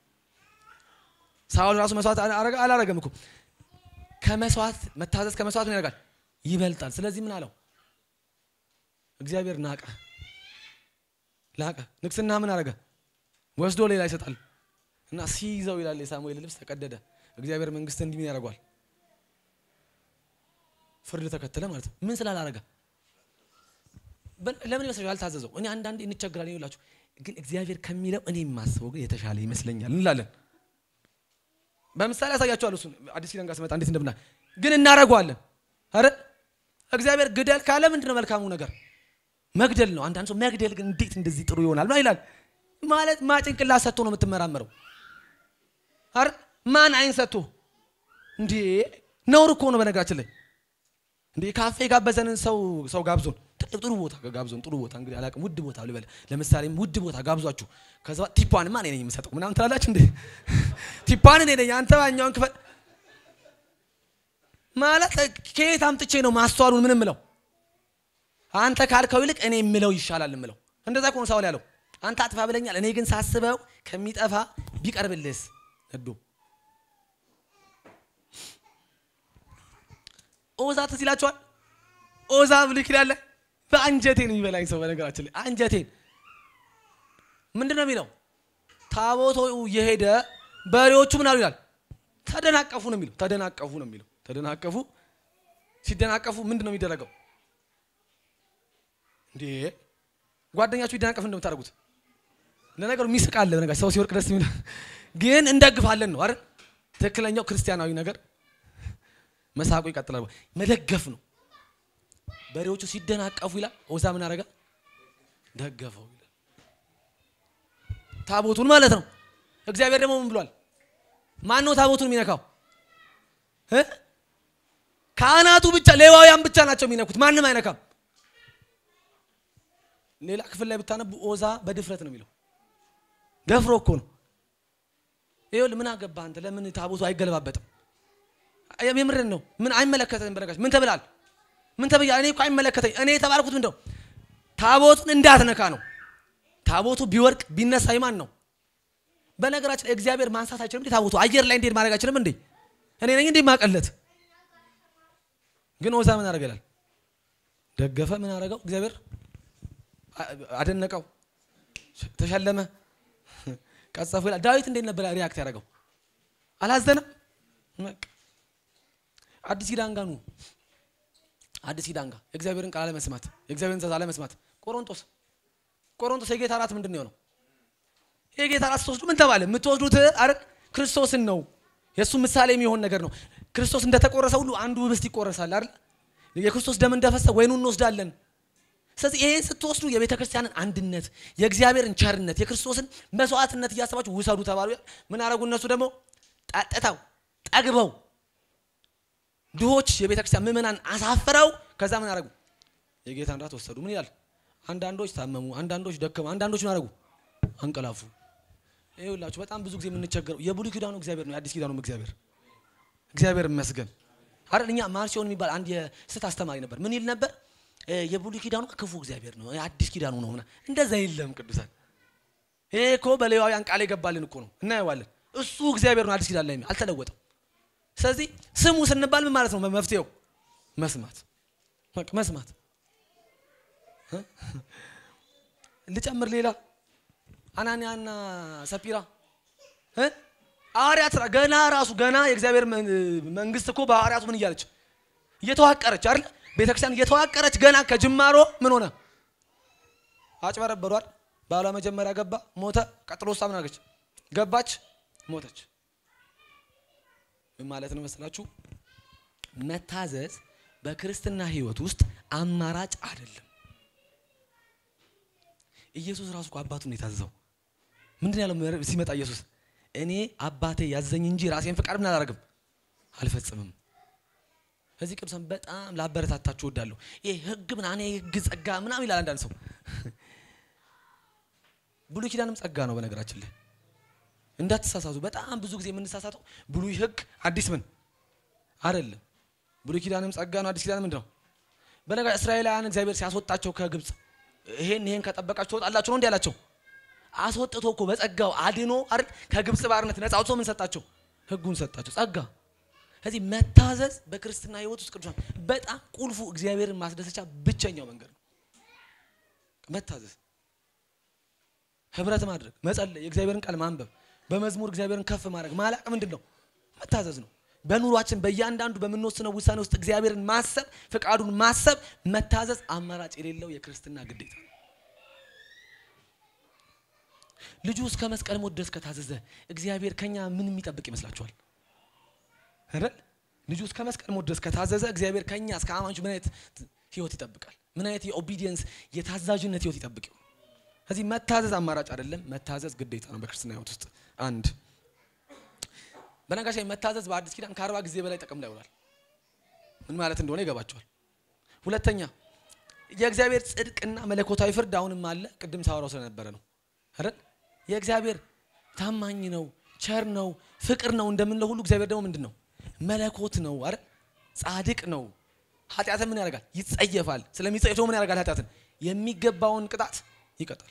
ሳውል ራሱ መስዋዕት አላረገም እኮ ከመስዋዕት መታዘዝ ከመስዋዕት ምን ያደርጋል? ይበልጣል። ስለዚህ ምን አለው? እግዚአብሔር ናቀ ላቀ። ንግስና ምን አረገ? ወስዶ ሌላ ይሰጣል። እና ሲይዘው ይላል የሳሙኤል ልብስ ተቀደደ። እግዚአብሔር መንግስት እንዲህ ምን ያደርገዋል? ፍርድ ተከተለ ማለት ነው። ምን ስላላረገ ለምን ይመስላችሁ ያልታዘዘው? እኔ አንዳንዴ እንቸግራለን ይላችሁ፣ ግን እግዚአብሔር ከሚለው እኔ የማስበው ግን የተሻለ ይመስለኛል እንላለን። በምሳሌ ያሳያችኋለሁ። እሱን አዲስ ኪዳን ጋር ስመጣ እንዴት እንደምና ግን እናደርገዋለን። አረ እግዚአብሔር ግደል ካለ ምንድን ነው መልካሙ ነገር? መግደል ነው። አንዳንድ ሰው መግደል ግን እንዴት እንደዚህ ጥሩ ይሆናል ነው ይላል። ማለት ማጭንቅላት ሰጥቶ ነው የምትመራመረው። አረ ማን አይን ሰጥቶ እንዴ? ነውር እኮ ነው በነገራችን ላይ እንዴ ካፌ ጋበዘንን ሰው ሰው ጋብዞን ትልቅ ጥሩ ቦታ ጋብዞን ጥሩ ቦታ እንግዲህ አላውቅም ውድ ቦታ ልበል ለምሳሌ ውድ ቦታ ጋብዟችሁ ከዛ ቲፓንማ እኔ ነኝ የምሰጠው ምናምን ትላላችሁ እንዴ ቲፓን እኔ ነኝ አንተ ባኛውን ክፈል ማለት ከየት አምጥቼ ነው ማስተዋሉን ምን ምለው አንተ ካልከው ይልቅ እኔ የምለው ይሻላል የምለው እንደዛ ከሆነ ሳውል ያለው አንተ አጥፋ ብለኛል እኔ ግን ሳስበው ከሚጠፋ ቢቀርብልህስ እዶ ኦዛ ትዝ ይላችኋል። ኦዛ ብሉይ ኪዳን ላይ በአንጀቴን የሚበላኝ ሰው በነገራችን ላይ አንጀቴን ምንድን ነው የሚለው? ታቦቶ የሄደ በሬዎቹ ምን አሉ ይላል? ተደናቀፉ ነው የሚለው። ተደናቀፉ ነው የሚለው። ተደናቀፉ። ሲደናቀፉ ምንድን ነው የሚደረገው? እንዴ ጓደኛችሁ ይደናቀፍ እንደምታደርጉት ለነገሩ ሚስቃለ በነገር ሰው ሲወርቅ ደስ የሚለው ግን እንደግፋለን ነው አይደል? ትክክለኛው ክርስቲያናዊ ነገር መሳቁ ይቀጥላል። መደገፍ ነው። በሬዎቹ ሲደናቀፉ ይላል ኦዛ ምን አደረገ? ደገፈው ይላል። ታቦቱን ማለት ነው። እግዚአብሔር ደግሞ ምን ብሏል? ማን ነው ታቦቱን የሚነካው? ካህናቱ ብቻ ሌዋውያን ብቻ ናቸው የሚነኩት፣ ማንም አይነካም። ሌላ ክፍል ላይ ብታነቡ ኦዛ በድፍረት ነው የሚለው። ደፍሮ እኮ ነው። ይኸውልህ ምን አገባህ አንተ? ለምን ታቦቱ አይገለባበጥም? የምርን ነው። ምን አይመለከተኝም። በነገራችን ምን ተብላል? ምን ተብያ? እኔ እኮ አይመለከተኝ። እኔ የተባልኩት ምንድነው? ታቦቱን እንዳትነካ ነው። ታቦቱ ቢወርቅ ቢነሳ ይማን ነው? በነገራችን ላይ እግዚአብሔር ማንሳት አይችልም እንዴ? ታቦቱ አየር ላይ እንዴት ማድረግ አይችልም እንዴ? እኔ ነኝ እንዴ ማቀለት? ግን ኦዛ ምን አደረገላል? ደገፈ። ምን አደረገው? እግዚአብሔር አደነቀው፣ ተሸለመ፣ ቀጸፉ ይላል። ዳዊት እንዴት ነበር ሪያክት ያደረገው? አላዘነም። አዲስ ኪዳን ጋር ኑ። አዲስ ኪዳን ጋር የእግዚአብሔርን ቃል አለመስማት፣ የእግዚአብሔርን ትእዛዝ አለመስማት። ቆሮንቶስ ቆሮንቶስ የጌታ እራት ምንድን ነው የሆነው? የጌታ እራት ስትወስዱ ምን ተባለ? የምትወስዱት አይደል ክርስቶስን ነው። የእሱ ምሳሌ የሚሆን ነገር ነው። ክርስቶስ እንደተቆረሰ ሁሉ አንዱ ህብስት ይቆረሳል አይደል? የክርስቶስ ደም እንደፈሰ ወይኑን እንወስዳለን። ስለዚህ ይሄ ስትወስዱ የቤተ ክርስቲያንን አንድነት፣ የእግዚአብሔርን ቸርነት፣ የክርስቶስን መስዋዕትነት እያሰባችሁ ውሰዱ ተባሉ። ምን አደረጉ? እነሱ ደግሞ ጠጥተው ጠግበው ድሆች የቤተ ክርስቲያን ምዕመናን አሳፍረው ከዛ ምን አደረጉ? የጌታን ራት ወሰዱ። ምን ይላል? አንዳንዶች ታመሙ፣ አንዳንዶች ደከሙ፣ አንዳንዶች ምን አደረጉ? አንቀላፉ። ይኸውላችሁ በጣም ብዙ ጊዜ የምንቸገረው የብሉይ ኪዳኑ እግዚአብሔር ነው፣ የአዲስ ኪዳኑም እግዚአብሔር እግዚአብሔር ይመስገን አይደል። እኛ ማርሲዮን የሚባል አንድ የስህተት አስተማሪ ነበር። ምን ይል ነበር?
እ፣ የብሉይ ኪዳኑ ክፉ እግዚአብሔር ነው አዲስ ኪዳኑ ነው ምናምን እንደዛ የለም ቅዱሳን ይሄ እኮ በሌዋውያን ቃል የገባልን እኮ ነው እናየዋለን እሱ እግዚአብሔር ነው አዲስ ኪዳን ላይ አልተለወጠም ስለዚህ ስሙ ስንባል ምን ማለት ነው መፍትሄው መስማት በቃ መስማት እ? ልጨምር ሌላ አናንያና ሰጲራ እ? ሐዋርያት ስራ ገና ራሱ ገና የእግዚአብሔር መን- መንግስት እኮ በሐዋርያቱ ምን እያለች እየተዋቀረች አይደል ቤተክርስቲያን እየተዋቀረች ገና ከጅማሮ ምን ሆነ አጭበረበሯል ባሏ መጀመሪያ ገባ ሞተ ቀጥሎ እሷ ምን አደረገች ገባች ሞተች ምን ማለት ነው መስላችሁ መታዘዝ በክርስትና ህይወት ውስጥ አማራጭ አይደለም ኢየሱስ ራሱ እኮ አባቱን ነው የታዘዘው ምንድን ያለው ምዕራፍ ሲመጣ ኢየሱስ እኔ አባቴ ያዘኝ እንጂ ራሴን ፍቃድ ምን አላደርግም አልፈጽምም እዚህ ቅዱሳን በጣም ላበረታታችሁ እወዳለሁ ይሄ ህግ ምናምን የህግ ጸጋ ምናምን ይላል አንዳንድ ሰው ብሉይ ኪዳንም ጸጋ ነው በነገራችን ላይ እንዳትሳሳቱ በጣም ብዙ ጊዜ የምንሳሳተው ብሉይ ህግ አዲስ ምን አይደለም ብሉይ ኪዳንም ጸጋ ነው አዲስ ኪዳን ምንድን ነው በነገ እስራኤላውያን እግዚአብሔር ሲያስወጣቸው ከግብፅ ይሄን ይሄን ከጠበቃችሁ ትወጣላችሁ ነው እንዲ ያላቸው አስወጥቶ እኮ በጸጋው አድኖ አይደል ከግብፅ ባርነት ነፃ አውጥቶ ምን ሰጣቸው ህጉን ሰጣቸው ጸጋ ስለዚህ መታዘዝ በክርስትና ህይወት ውስጥ ቅዱሳን በጣም ቁልፉ እግዚአብሔርን ማስደሰቻ ብቸኛው መንገድ ነው መታዘዝ ህብረት ማድረግ መጸለይ የእግዚአብሔርን ቃል ማንበብ በመዝሙር እግዚአብሔርን ከፍ ማድረግ ማላቅ ምንድን ነው መታዘዝ ነው በኑሯችን በእያንዳንዱ በምንወስነው ውሳኔ ውስጥ እግዚአብሔርን ማሰብ ፍቃዱን ማሰብ መታዘዝ አማራጭ የሌለው የክርስትና ግዴታ ነው ልጁ እስከ መስቀል ሞት ድረስ ከታዘዘ እግዚአብሔር ከኛ ምን የሚጠብቅ ይመስላችኋል አይደል ልጁ እስከ መስቀል ሞት ድረስ ከታዘዘ እግዚአብሔር ከኛ እስከ አማኞች ምን አይነት ህይወት ይጠብቃል ምን አይነት የኦቢዲየንስ የታዛዥነት ህይወት ይጠብቅ ይሆን ስለዚህ መታዘዝ አማራጭ አይደለም መታዘዝ ግዴታ ነው በክርስትና ህይወት ውስጥ አንድ በነጋሽ ላይ መታዘዝ በአዲስ ኪዳን ከአርባ ጊዜ በላይ ጥቅም ላይ ውሏል ምን ማለት እንደሆነ ይገባቸዋል ሁለተኛ የእግዚአብሔር ጽድቅና መለኮታዊ ፍርድ አሁንም አለ ቅድም ሳወራው ስለነበረ ነው አይደል የእግዚአብሔር ታማኝ ነው ቸር ነው ፍቅር ነው እንደምንለው ሁሉ እግዚአብሔር ደግሞ ምንድን ነው መለኮት ነው አይደል ጻድቅ ነው ኃጢአትን ምን ያደርጋል ይጸየፋል ስለሚጸየፍ ደግሞ ምን ያደርጋል ኃጢአትን የሚገባውን ቅጣት ይቀጣል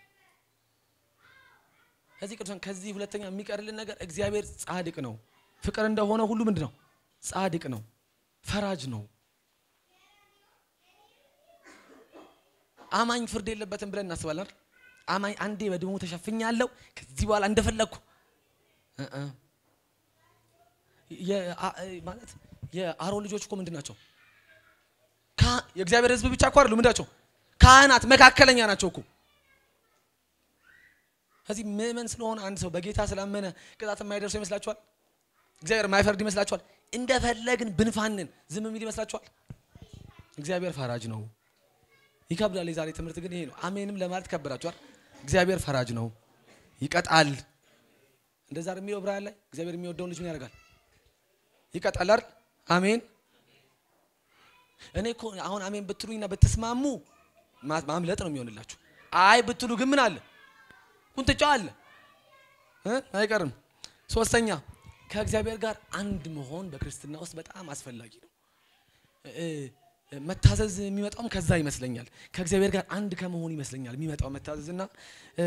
ከዚህ ቅዱሳን ከዚህ ሁለተኛ የሚቀርልን ነገር እግዚአብሔር ጻድቅ ነው ፍቅር እንደሆነ ሁሉ ምንድን ነው ጻድቅ ነው ፈራጅ ነው አማኝ ፍርድ የለበትም ብለን እናስባለን አይደል? አማኝ አንዴ በደሙ ተሸፍኛለሁ ከዚህ በኋላ እንደፈለግኩ እ እ የአ- ማለት የአሮን ልጆች እኮ ምንድን ናቸው ካ- የእግዚአብሔር ህዝብ ብቻ እኮ አይደሉም ምንድን ናቸው ካህናት መካከለኛ ናቸው እኮ ከዚህ ምእመን ስለሆነ አንድ ሰው በጌታ ስላመነ ቅጣት የማይደርሰው ይመስላችኋል እግዚአብሔር የማይፈርድ ይመስላችኋል እንደፈለግን ብንፋንን ዝም የሚል ይመስላችኋል እግዚአብሔር ፈራጅ ነው ይከብዳል የዛሬ ትምህርት ግን ይሄ ነው አሜንም ለማለት ከበዳችኋል እግዚአብሔር ፈራጅ ነው ይቀጣል እንደዛ አይደል የሚለው ዕብራውያን ላይ እግዚአብሔር የሚወደውን ልጅ ምን ያደርጋል ይቀጣል አይደል አሜን እኔ እኮ አሁን አሜን ብትሉኝና ብትስማሙ ማ- ማምለጥ ነው የሚሆንላችሁ አይ ብትሉ ግን ምን አለ ቁንጥጫ አለ እ? አይቀርም ሶስተኛ ከእግዚአብሔር ጋር አንድ መሆን በክርስትና ውስጥ በጣም አስፈላጊ ነው እ፣ እ፣ መታዘዝ የሚመጣውም ከዛ ይመስለኛል ከእግዚአብሔር ጋር አንድ ከመሆን ይመስለኛል የሚመጣው መታዘዝና እ፣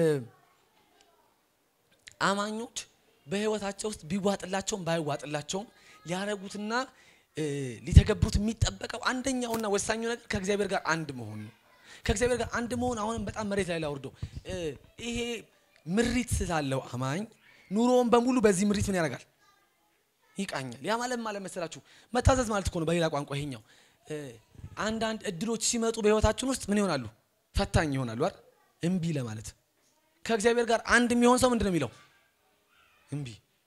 አማኞች በህይወታቸው ውስጥ ቢዋጥላቸውም ባይዋጥላቸውም ሊያረጉትና እ፣ ሊተገብሩት የሚጠበቀው አንደኛውና ወሳኙ ነገር ከእግዚአብሔር ጋር አንድ መሆን ነው ከእግዚአብሔር ጋር አንድ መሆን አሁንም በጣም መሬት ላይ ላውርደው እ፣ ይሄ ምሪት ስላለው አማኝ ኑሮውን በሙሉ በዚህ ምሪት ምን ያደርጋል ይቃኛል ያ ማለት ማለት መሰላችሁ መታዘዝ ማለት እኮ ነው በሌላ ቋንቋ ይሄኛው እ፣ አንዳንድ እድሎች ሲመጡ በህይወታችን ውስጥ ምን ይሆናሉ ፈታኝ ይሆናሉ አይደል እምቢ ለማለት ከእግዚአብሔር ጋር አንድ የሚሆን ሰው ምንድን ነው የሚለው እምቢ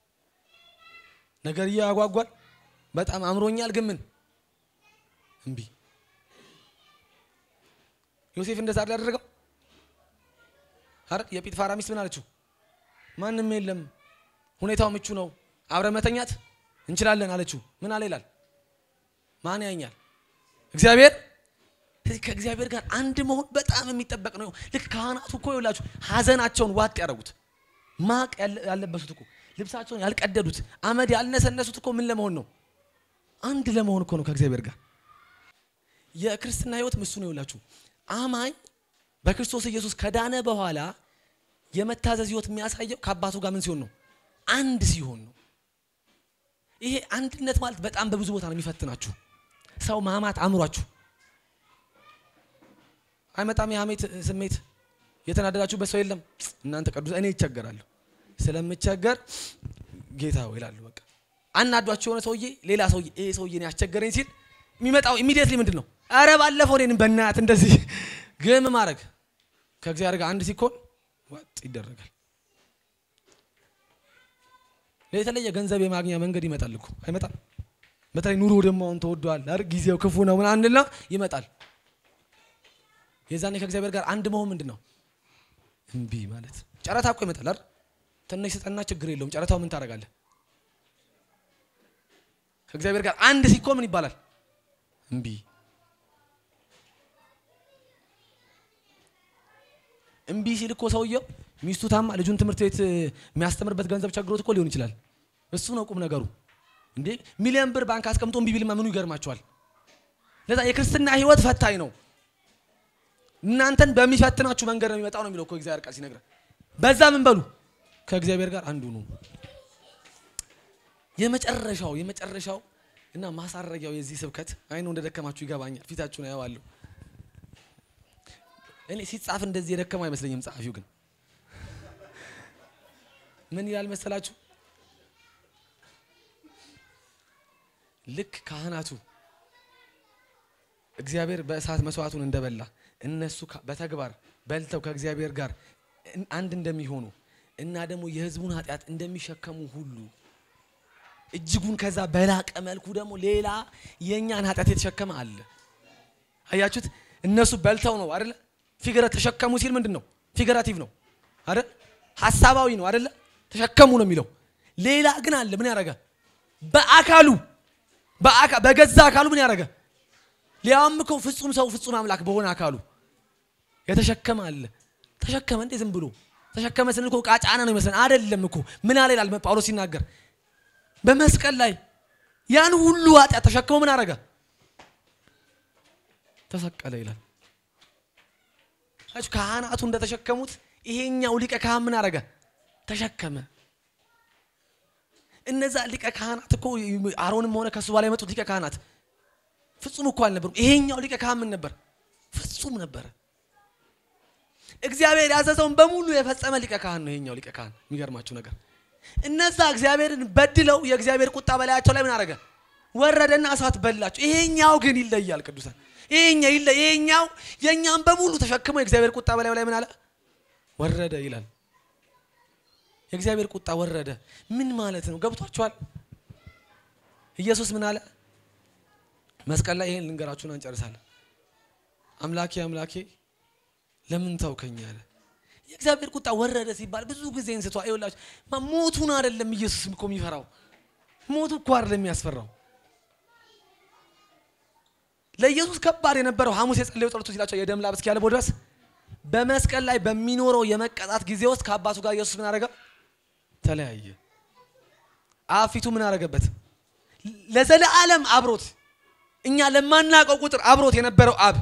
ነገር ያጓጓል በጣም አምሮኛል ግን ምን እምቢ ዮሴፍ እንደዛ አይደል ያደረገው አይደል የጲጥፋራ ሚስት ምን አለችው ማንም የለም ሁኔታው ምቹ ነው አብረ መተኛት እንችላለን አለችው ምን አለ ይላል ማን ያኛል እግዚአብሔር ስለዚህ ከእግዚአብሔር ጋር አንድ መሆን በጣም የሚጠበቅ ነው ልክ ካህናቱ እኮ ይውላችሁ ሀዘናቸውን ዋጥ ያደረጉት ማቅ ያለ- ያለበሱት እኮ ልብሳቸውን ያልቀደዱት አመድ ያልነሰነሱት እኮ ምን ለመሆን ነው አንድ ለመሆን እኮ ነው ከእግዚአብሔር ጋር የክርስትና ህይወት እሱ ነው ይላችሁ። አማኝ በክርስቶስ ኢየሱስ ከዳነ በኋላ የመታዘዝ ህይወት የሚያሳየው ከአባቱ ጋር ምን ሲሆን ነው? አንድ ሲሆን ነው። ይሄ አንድነት ማለት በጣም በብዙ ቦታ ነው የሚፈትናችሁ። ሰው ማማት አእምሯችሁ አይመጣም። የሀሜት ስሜት የተናደዳችሁበት ሰው የለም። እናንተ ቅዱስ እኔ ይቸገራለሁ ስለምቸገር ጌታ ሆይ ይላሉ። በቃ አናዷቸው የሆነ ሰውዬ ሌላ ሰውዬ ይሄ ሰውዬ እኔ ያስቸገረኝ ሲል የሚመጣው ኢሚዲየትሊ ምንድን ነው? አረ ባለፈው እኔንም በእናት እንደዚህ ግን ምን ማድረግ ከእግዚአብሔር ጋር አንድ ሲኮን ዋጥ ይደረጋል። የተለየ ገንዘብ የማግኛ መንገድ ይመጣል እኮ አይመጣም? በተለይ ኑሮ ደግሞ አሁን ተወዷል አይደል? ጊዜው ክፉ ነው ምናምን እንልና ይመጣል። የዛኔ ከእግዚአብሔር ጋር አንድ መሆን ምንድን ነው? እምቢ ማለት ጨረታ እኮ ይመጣል አይደል? ትንሽ ስጠና ችግር የለውም። ጨረታው ምን ታደርጋለህ? ከእግዚአብሔር ጋር አንድ ሲኮን ምን ይባላል? እምቢ እምቢ ሲል እኮ ሰውየው ሚስቱ ታማ ልጁን ትምህርት ቤት የሚያስተምርበት ገንዘብ ቸግሮት እኮ ሊሆን ይችላል። እሱ ነው ቁም ነገሩ። እንዴ ሚሊዮን ብር ባንክ አስቀምጦ እምቢ ቢልማ ምኑ ይገርማቸዋል? ለዛ የክርስትና ህይወት ፈታኝ ነው። እናንተን በሚፈትናችሁ መንገድ ነው የሚመጣው ነው የሚለው እኮ እግዚአብሔር ቃል ሲነግረን። በዛ ምን በሉ ከእግዚአብሔር ጋር አንዱ ነው። የመጨረሻው የመጨረሻው እና ማሳረጊያው የዚህ ስብከት አይኑ እንደደከማችሁ ይገባኛል። ፊታችሁን አየዋለሁ። እኔ ሲጻፍ እንደዚህ የደከመው አይመስለኝም። ጸሐፊው ግን ምን ይላል መሰላችሁ? ልክ ካህናቱ እግዚአብሔር በእሳት መስዋዕቱን እንደበላ እነሱ በተግባር በልተው ከእግዚአብሔር ጋር አንድ እንደሚሆኑ እና ደግሞ የሕዝቡን ኃጢአት እንደሚሸከሙ ሁሉ እጅጉን ከዛ በላቀ መልኩ ደግሞ ሌላ የእኛን ኃጢአት የተሸከመ አለ። አያችሁት? እነሱ በልተው ነው አይደለ? ፊገረ ተሸከሙ ሲል ምንድን ነው? ፊገራቲቭ ነው አይደል? ሀሳባዊ ነው አይደለ? ተሸከሙ ነው የሚለው። ሌላ ግን አለ። ምን ያደረገ? በአካሉ በገዛ አካሉ ምን ያደረገ? ሊያውም እኮ ፍጹም ሰው ፍጹም አምላክ በሆነ አካሉ የተሸከመ አለ። ተሸከመ እንዴ? ዝም ብሎ ተሸከመ ስንል እኮ ቃጫና ነው ይመስለን። አይደለም እኮ ምን አለ ይላል ጳውሎስ ሲናገር በመስቀል ላይ ያን ሁሉ ኃጢአት ተሸክሞ ምን አደረገ? ተሰቀለ ይላል። ካህናቱ እንደተሸከሙት ይሄኛው ሊቀ ካህን ምን አደረገ? ተሸከመ። እነዛ ሊቀ ካህናት እኮ አሮንም ሆነ ከሱ በኋላ የመጡት ሊቀ ካህናት ፍጹም እኮ አልነበሩም። ይሄኛው ሊቀ ካህን ምን ነበር? ፍጹም ነበረ። እግዚአብሔር ያዘዘውን በሙሉ የፈጸመ ሊቀ ካህን ነው ይሄኛው ሊቀ ካህን። የሚገርማችሁ ነገር እነዛ እግዚአብሔርን በድለው የእግዚአብሔር ቁጣ በላያቸው ላይ ምን አደረገ? ወረደና እሳት በላቸው። ይሄኛው ግን ይለያል። ቅዱሳን ይሄኛው ይለ ይሄኛው የኛም በሙሉ ተሸክሞ የእግዚአብሔር ቁጣ በላዩ ላይ ምን አለ? ወረደ ይላል። የእግዚአብሔር ቁጣ ወረደ ምን ማለት ነው? ገብቷችኋል? ኢየሱስ ምን አለ? መስቀል ላይ ይሄን ልንገራችሁን እንጨርሳለን። አምላኬ አምላኬ ለምን ተውከኝ አለ። የእግዚአብሔር ቁጣ ወረደ ሲባል ብዙ ጊዜ እንስቷ ይኸውላችሁ ሞቱን አይደለም ኢየሱስ እኮ የሚፈራው ሞቱ እኮ አይደለም የሚያስፈራው ለኢየሱስ ከባድ የነበረው ሐሙስ የጸለየው ጸሎቱ ሲላቸው የደም ላብ እስኪያልበው ድረስ በመስቀል ላይ በሚኖረው የመቀጣት ጊዜ ውስጥ ከአባቱ ጋር ኢየሱስ ምን አደረገ? ተለያየ። አብ ፊቱ ምን አደረገበት? ለዘለዓለም አብሮት እኛ ለማናውቀው ቁጥር አብሮት የነበረው አብ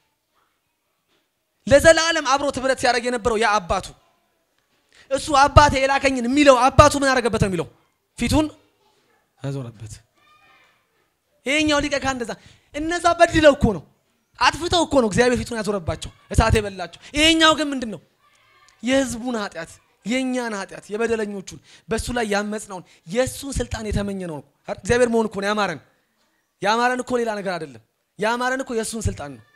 ለዘላለም አብሮት ህብረት ሲያደርግ የነበረው ያ አባቱ እሱ አባቴ የላከኝን የሚለው አባቱ ምን አደረገበት ነው የሚለው ፊቱን አዞረበት። ይሄኛው ሊቀ ካህን እንደዛ እነዛ በድለው እኮ ነው አጥፍተው እኮ ነው እግዚአብሔር ፊቱን ያዞረባቸው እሳት የበላቸው። ይሄኛው ግን ምንድን ነው የህዝቡን ኃጢአት የእኛን ኃጢአት የበደለኞቹን በእሱ ላይ ያመፅነውን የእሱን ስልጣን የተመኘ ነው። እግዚአብሔር መሆን እኮ ነው ያማረን። ያማረን እኮ ሌላ ነገር አይደለም። ያማረን እኮ የእሱን ስልጣን ነው።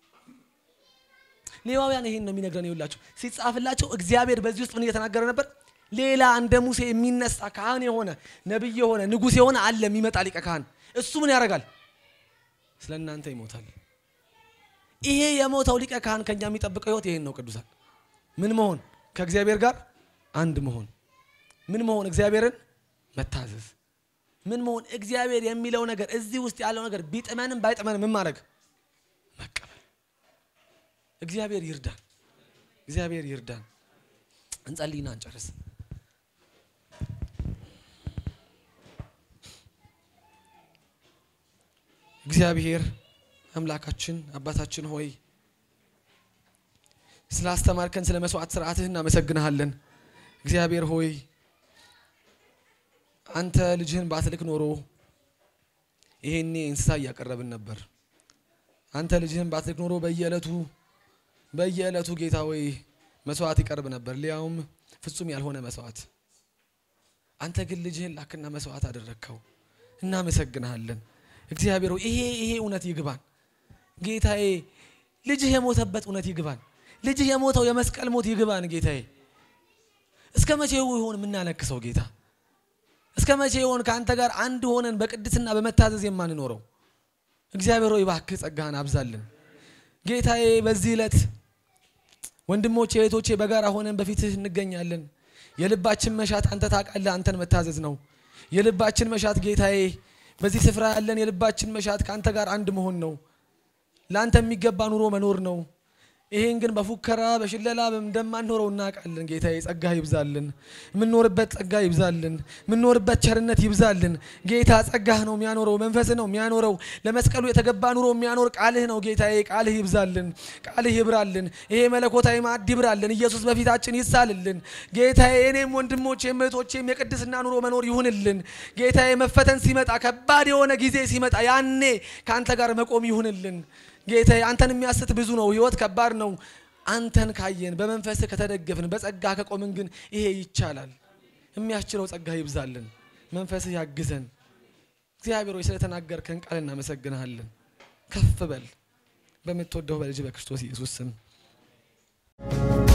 ሌዋውያን ይሄን ነው የሚነግረን። ይኸውላችሁ ሲጻፍላቸው እግዚአብሔር በዚህ ውስጥ ምን እየተናገረ ነበር? ሌላ እንደ ሙሴ የሚነሳ ካህን የሆነ ነብይ የሆነ ንጉሥ የሆነ አለ የሚመጣ ሊቀ ካህን። እሱ ምን ያደርጋል? ስለ እናንተ ይሞታል። ይሄ የሞተው ሊቀ ካህን ከኛ የሚጠብቀው ህይወት ይሄን ነው። ቅዱሳን ምን መሆን? ከእግዚአብሔር ጋር አንድ መሆን። ምን መሆን? እግዚአብሔርን መታዘዝ። ምን መሆን? እግዚአብሔር የሚለው ነገር እዚህ ውስጥ ያለው ነገር ቢጥመንም ባይጥመንም ምን ማድረግ? መቀበል። እግዚአብሔር ይርዳን። እግዚአብሔር ይርዳን። እንጸልይና እንጨርስ። እግዚአብሔር
አምላካችን አባታችን ሆይ ስላስተማርከን ስለ መስዋዕት ስርዓትህ እናመሰግንሃለን። እግዚአብሔር ሆይ አንተ ልጅህን ባትልክ ኖሮ ይሄኔ እንስሳ እያቀረብን ነበር። አንተ ልጅህን ባትልክ ኖሮ በየዕለቱ በየዕለቱ ጌታ ሆይ መስዋዕት ይቀርብ ነበር፣ ሊያውም ፍጹም ያልሆነ መስዋዕት። አንተ ግን ልጅህን ላክና መስዋዕት አደረግከው። እናመሰግንሃለን እግዚአብሔር ሆይ ይሄ ይሄ እውነት ይግባን ጌታዬ። ልጅህ የሞተበት እውነት ይግባን። ልጅህ የሞተው የመስቀል ሞት ይግባን ጌታዬ። እስከ መቼ ይሆን የምናነክሰው ጌታ? እስከ መቼ ይሆን ከአንተ ጋር አንድ ሆነን በቅድስና በመታዘዝ የማንኖረው? እግዚአብሔር ሆይ እባክህ ጸጋህን አብዛልን ጌታዬ። በዚህ ዕለት ወንድሞቼ እህቶቼ በጋራ ሆነን በፊትህ እንገኛለን። የልባችን መሻት አንተ ታውቃለህ፣ አንተን መታዘዝ ነው የልባችን መሻት ጌታዬ። በዚህ ስፍራ ያለን የልባችን መሻት ከአንተ ጋር አንድ መሆን ነው። ለአንተ የሚገባ ኑሮ መኖር ነው። ይሄን ግን በፉከራ በሽለላ እንደማንኖረው እናውቃለን። ጌታዬ ጸጋ ይብዛልን፣ የምንኖርበት ጸጋ ይብዛልን፣ የምንኖርበት ቸርነት ይብዛልን። ጌታ ጸጋህ ነው የሚያኖረው፣ መንፈስህ ነው የሚያኖረው። ለመስቀሉ የተገባ ኑሮ የሚያኖር ቃልህ ነው ጌታዬ። ቃልህ ይብዛልን፣ ቃልህ ይብራልን። ይሄ መለኮታዊ ማዕድ ይብራልን። ኢየሱስ በፊታችን ይሳልልን ጌታዬ። እኔም ወንድሞቼም እህቶቼም የቅድስና ኑሮ መኖር ይሁንልን ጌታዬ። መፈተን ሲመጣ ከባድ የሆነ ጊዜ ሲመጣ ያኔ ከአንተ ጋር መቆም ይሁንልን ጌታዬ አንተን የሚያስት ብዙ ነው። ህይወት ከባድ ነው። አንተን ካየን በመንፈስ ከተደገፍን በጸጋ ከቆምን ግን ይሄ ይቻላል። የሚያስችለው ጸጋ ይብዛልን፣ መንፈስህ ያግዘን። እግዚአብሔር ሆይ ስለተናገርከን ቃል እናመሰግንሃለን። ከፍ በል በምትወደው በልጅ በክርስቶስ ኢየሱስ ስም